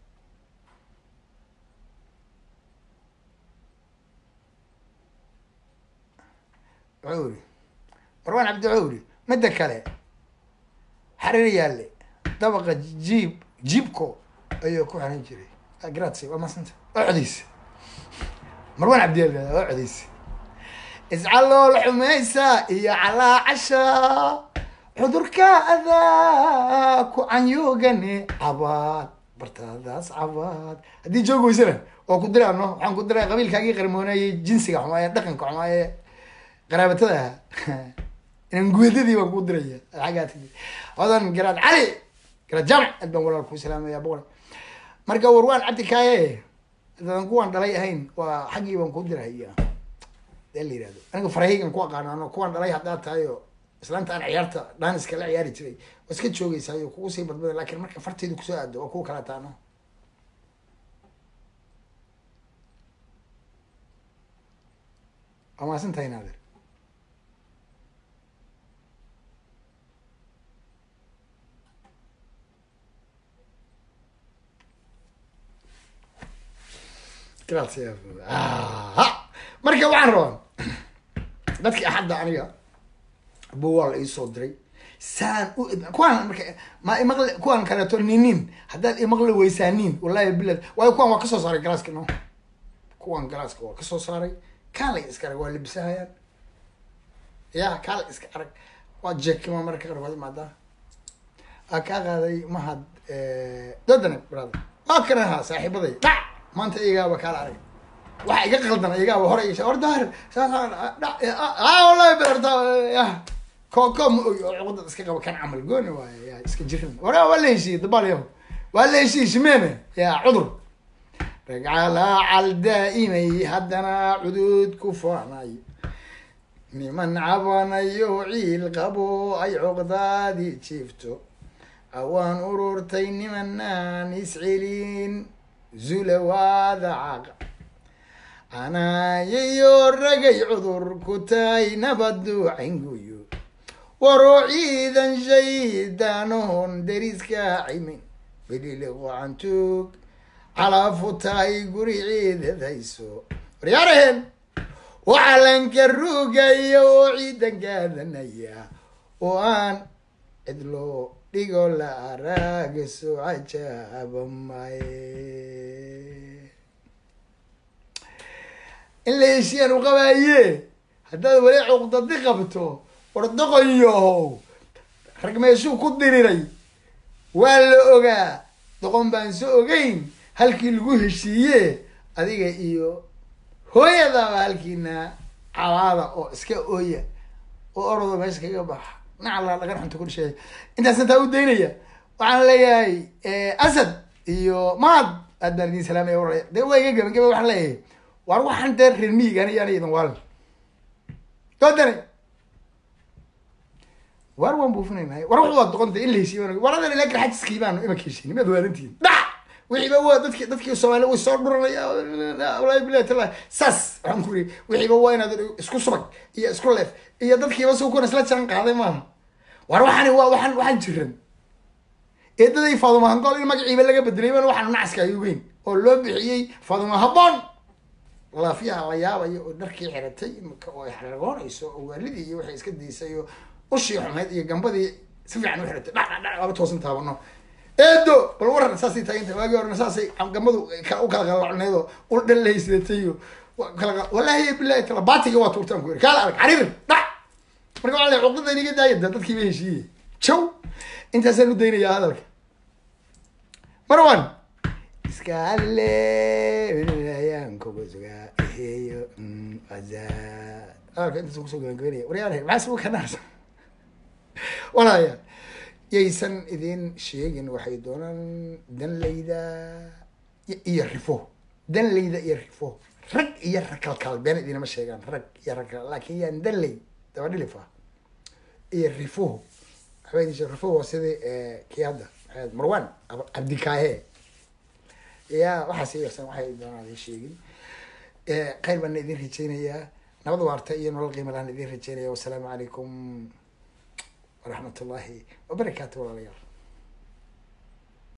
wuxuu yiri marwaan cabdi wuxuu yiri midda kale xariir yaalle dabaqa jiib jiibko ayuu ku xiran jiray grazie waa maasanta waa codeysa marwaan cabdi yaalle waa codeysa iscalool xumaysa iyo calaa casha cudurka adaa ku canyugane cabaad bartaadaas cabaad haddii joog weysana oo ku diraano waxaan ku diraa qabiilkaagii qarmoonayay jinsiga xumaaye dhaqanka xumaaye qaraabatada ahaa inaan guedadii baan kuu diraya xaggaa tigi hodan garaad cali garaad jaamac aad baan walaal kuu salaamaya boqol marka warwaan cabdi kaaye hadaan kuwaan dhalay ahayn waa xaggii baan kuu diraya dee la yihahdo aniga farahaygan ku aqaano ano kuwaan dhalay haddaa tahay oo islaanta aan ciyaarta dhaaniska la ciyaari jiray waa iska joogeysaayo kugu sii badbada laakiin marka fartaydu kusoo aado waa kuwa kala taano waa maasan tahay naadir grazie ah marka waxaan rabaa dadkii axadda aniga buu waa la iisoo diray saan u kuwaan marka ma imaqli kuwaan kaleeto ninin haddaad imaqli weysaaniin wallahi bilad waayo kuwaan waa kasoo saaray galaaska no kuwaan galaaska waa kasoo saaray kaalay iska arag waa libisahayaan ya kaalay iska arag waa jeekima marka qaar waad imaadaa aa kaa qaaday mahad dodane brother waa kana ahaa saaxiibaday dhac maanta iyagaaba kaala arag waxa iga qaldan iyagaaba hore igasha or daahir wallahi beerta ko ko ma ogi oo cuqdad iska qaba kan camal gooni waaye ya iska jirin wara waa la heshiiyey dabaal yaho waa la heshiishmeene yaa cudur ragcalaacal daa'imay haddana cudud ku faanay niman cabanayo ciil qabo ay cuqdaadii jiifto awaan ururtay nimanaan iscelin zulawaada caqa anaayayo ragay cudur ku tahay nabadu caynguyo waroo ciidan shaydaanohon deriska cimin beliliqo cantuug calaafu tahay guri ciidad hayso waryaaraheen oo calanka ruugaya oo ciidan gaadanaya oo aan cidlo dhigo la araagaso cajaaba maye in la heshiyaan u qabaaye haddaad weli cuqdadi qabto wardoqonyahow rag meeshuu ku diriray waa la ogaa doqon baan so ogeyn halkii lagu heshiiye adiga iyo hooyadaba halkiina cabaada oo iska ooya oo orodo meesha kaga baxa nacala dhagan xunta ku dhasheeya intaas intaa u daynaya waxaan leeyahay asad iyo maad aad baan idin salaamaya war dee waa iga gaban gaba waxaan leeyahay war waxaan dee reer miyigan iyaana idan waalin doodane war waan buufinaynahay war wax waa doqonta in la heshiiyo war adan ilaa garxajiskii baanu imaka heshiin maad waalantihin dhac wixiiba waa dadki dadkii soomaali way soo dhuranaya walahi bilahi taala saas waxaan ku iri wixiiba waa inaad isku subag iyo isku leef iyo dadkiiba si kuna isla jaan qaaday maaha war waxani waa waxaan waxaan jiran eedaday faaduma hangool in magaciiba laga bedelay baan waxaan nacaska ayugeyn oo loo bixiyey faaduma habboon laafiyaha la yaabayo oo dharkii xiratay imika oo ay xaragoonayso oo waalidii iyo waxay iska daysay oo ushii xumayd iyo gambadii si fiican u xiratay dhac dhac dhac waaba toosan taabano eedo bal waran saasay taaganta waagii horena saasay gambadu u kala qalacneed oo ul dhan lahaysidatay iyo kala wallahi bilahi tala baatiga waa tuurtaan ku yiri kaala arag cariir dhac marka waxaa la cuqdada iniga daaya da dadkiiba heshiiye jow intaasaan u daynayaa hadalka marwan iskaale ayaan kuga sugaa heeyo azaad hadalka intaas kusoo gabagabeynaya waryaale maxaa sugu ka naarsan walaalayaal yaysan idin sheegin waxay doonaan danlayda iyo rifo danlayda iyo rifo rag iyo rakalkal been idinama sheegaan rag iyo rakalkal laakin yaan danley daba dhilifa iyo rifo waxba idin sheeg rifo waa sidii kii hadda marwan cabdikaahe ya waxaas yarsan waxay doonaan idin sheegin khayr baana idin rajeynayaa nabad waarta iyo nolol qiima lahan idin rajeynaya wasalaamu calaykum waraxmat ullahi wabarakaatu walaalayaal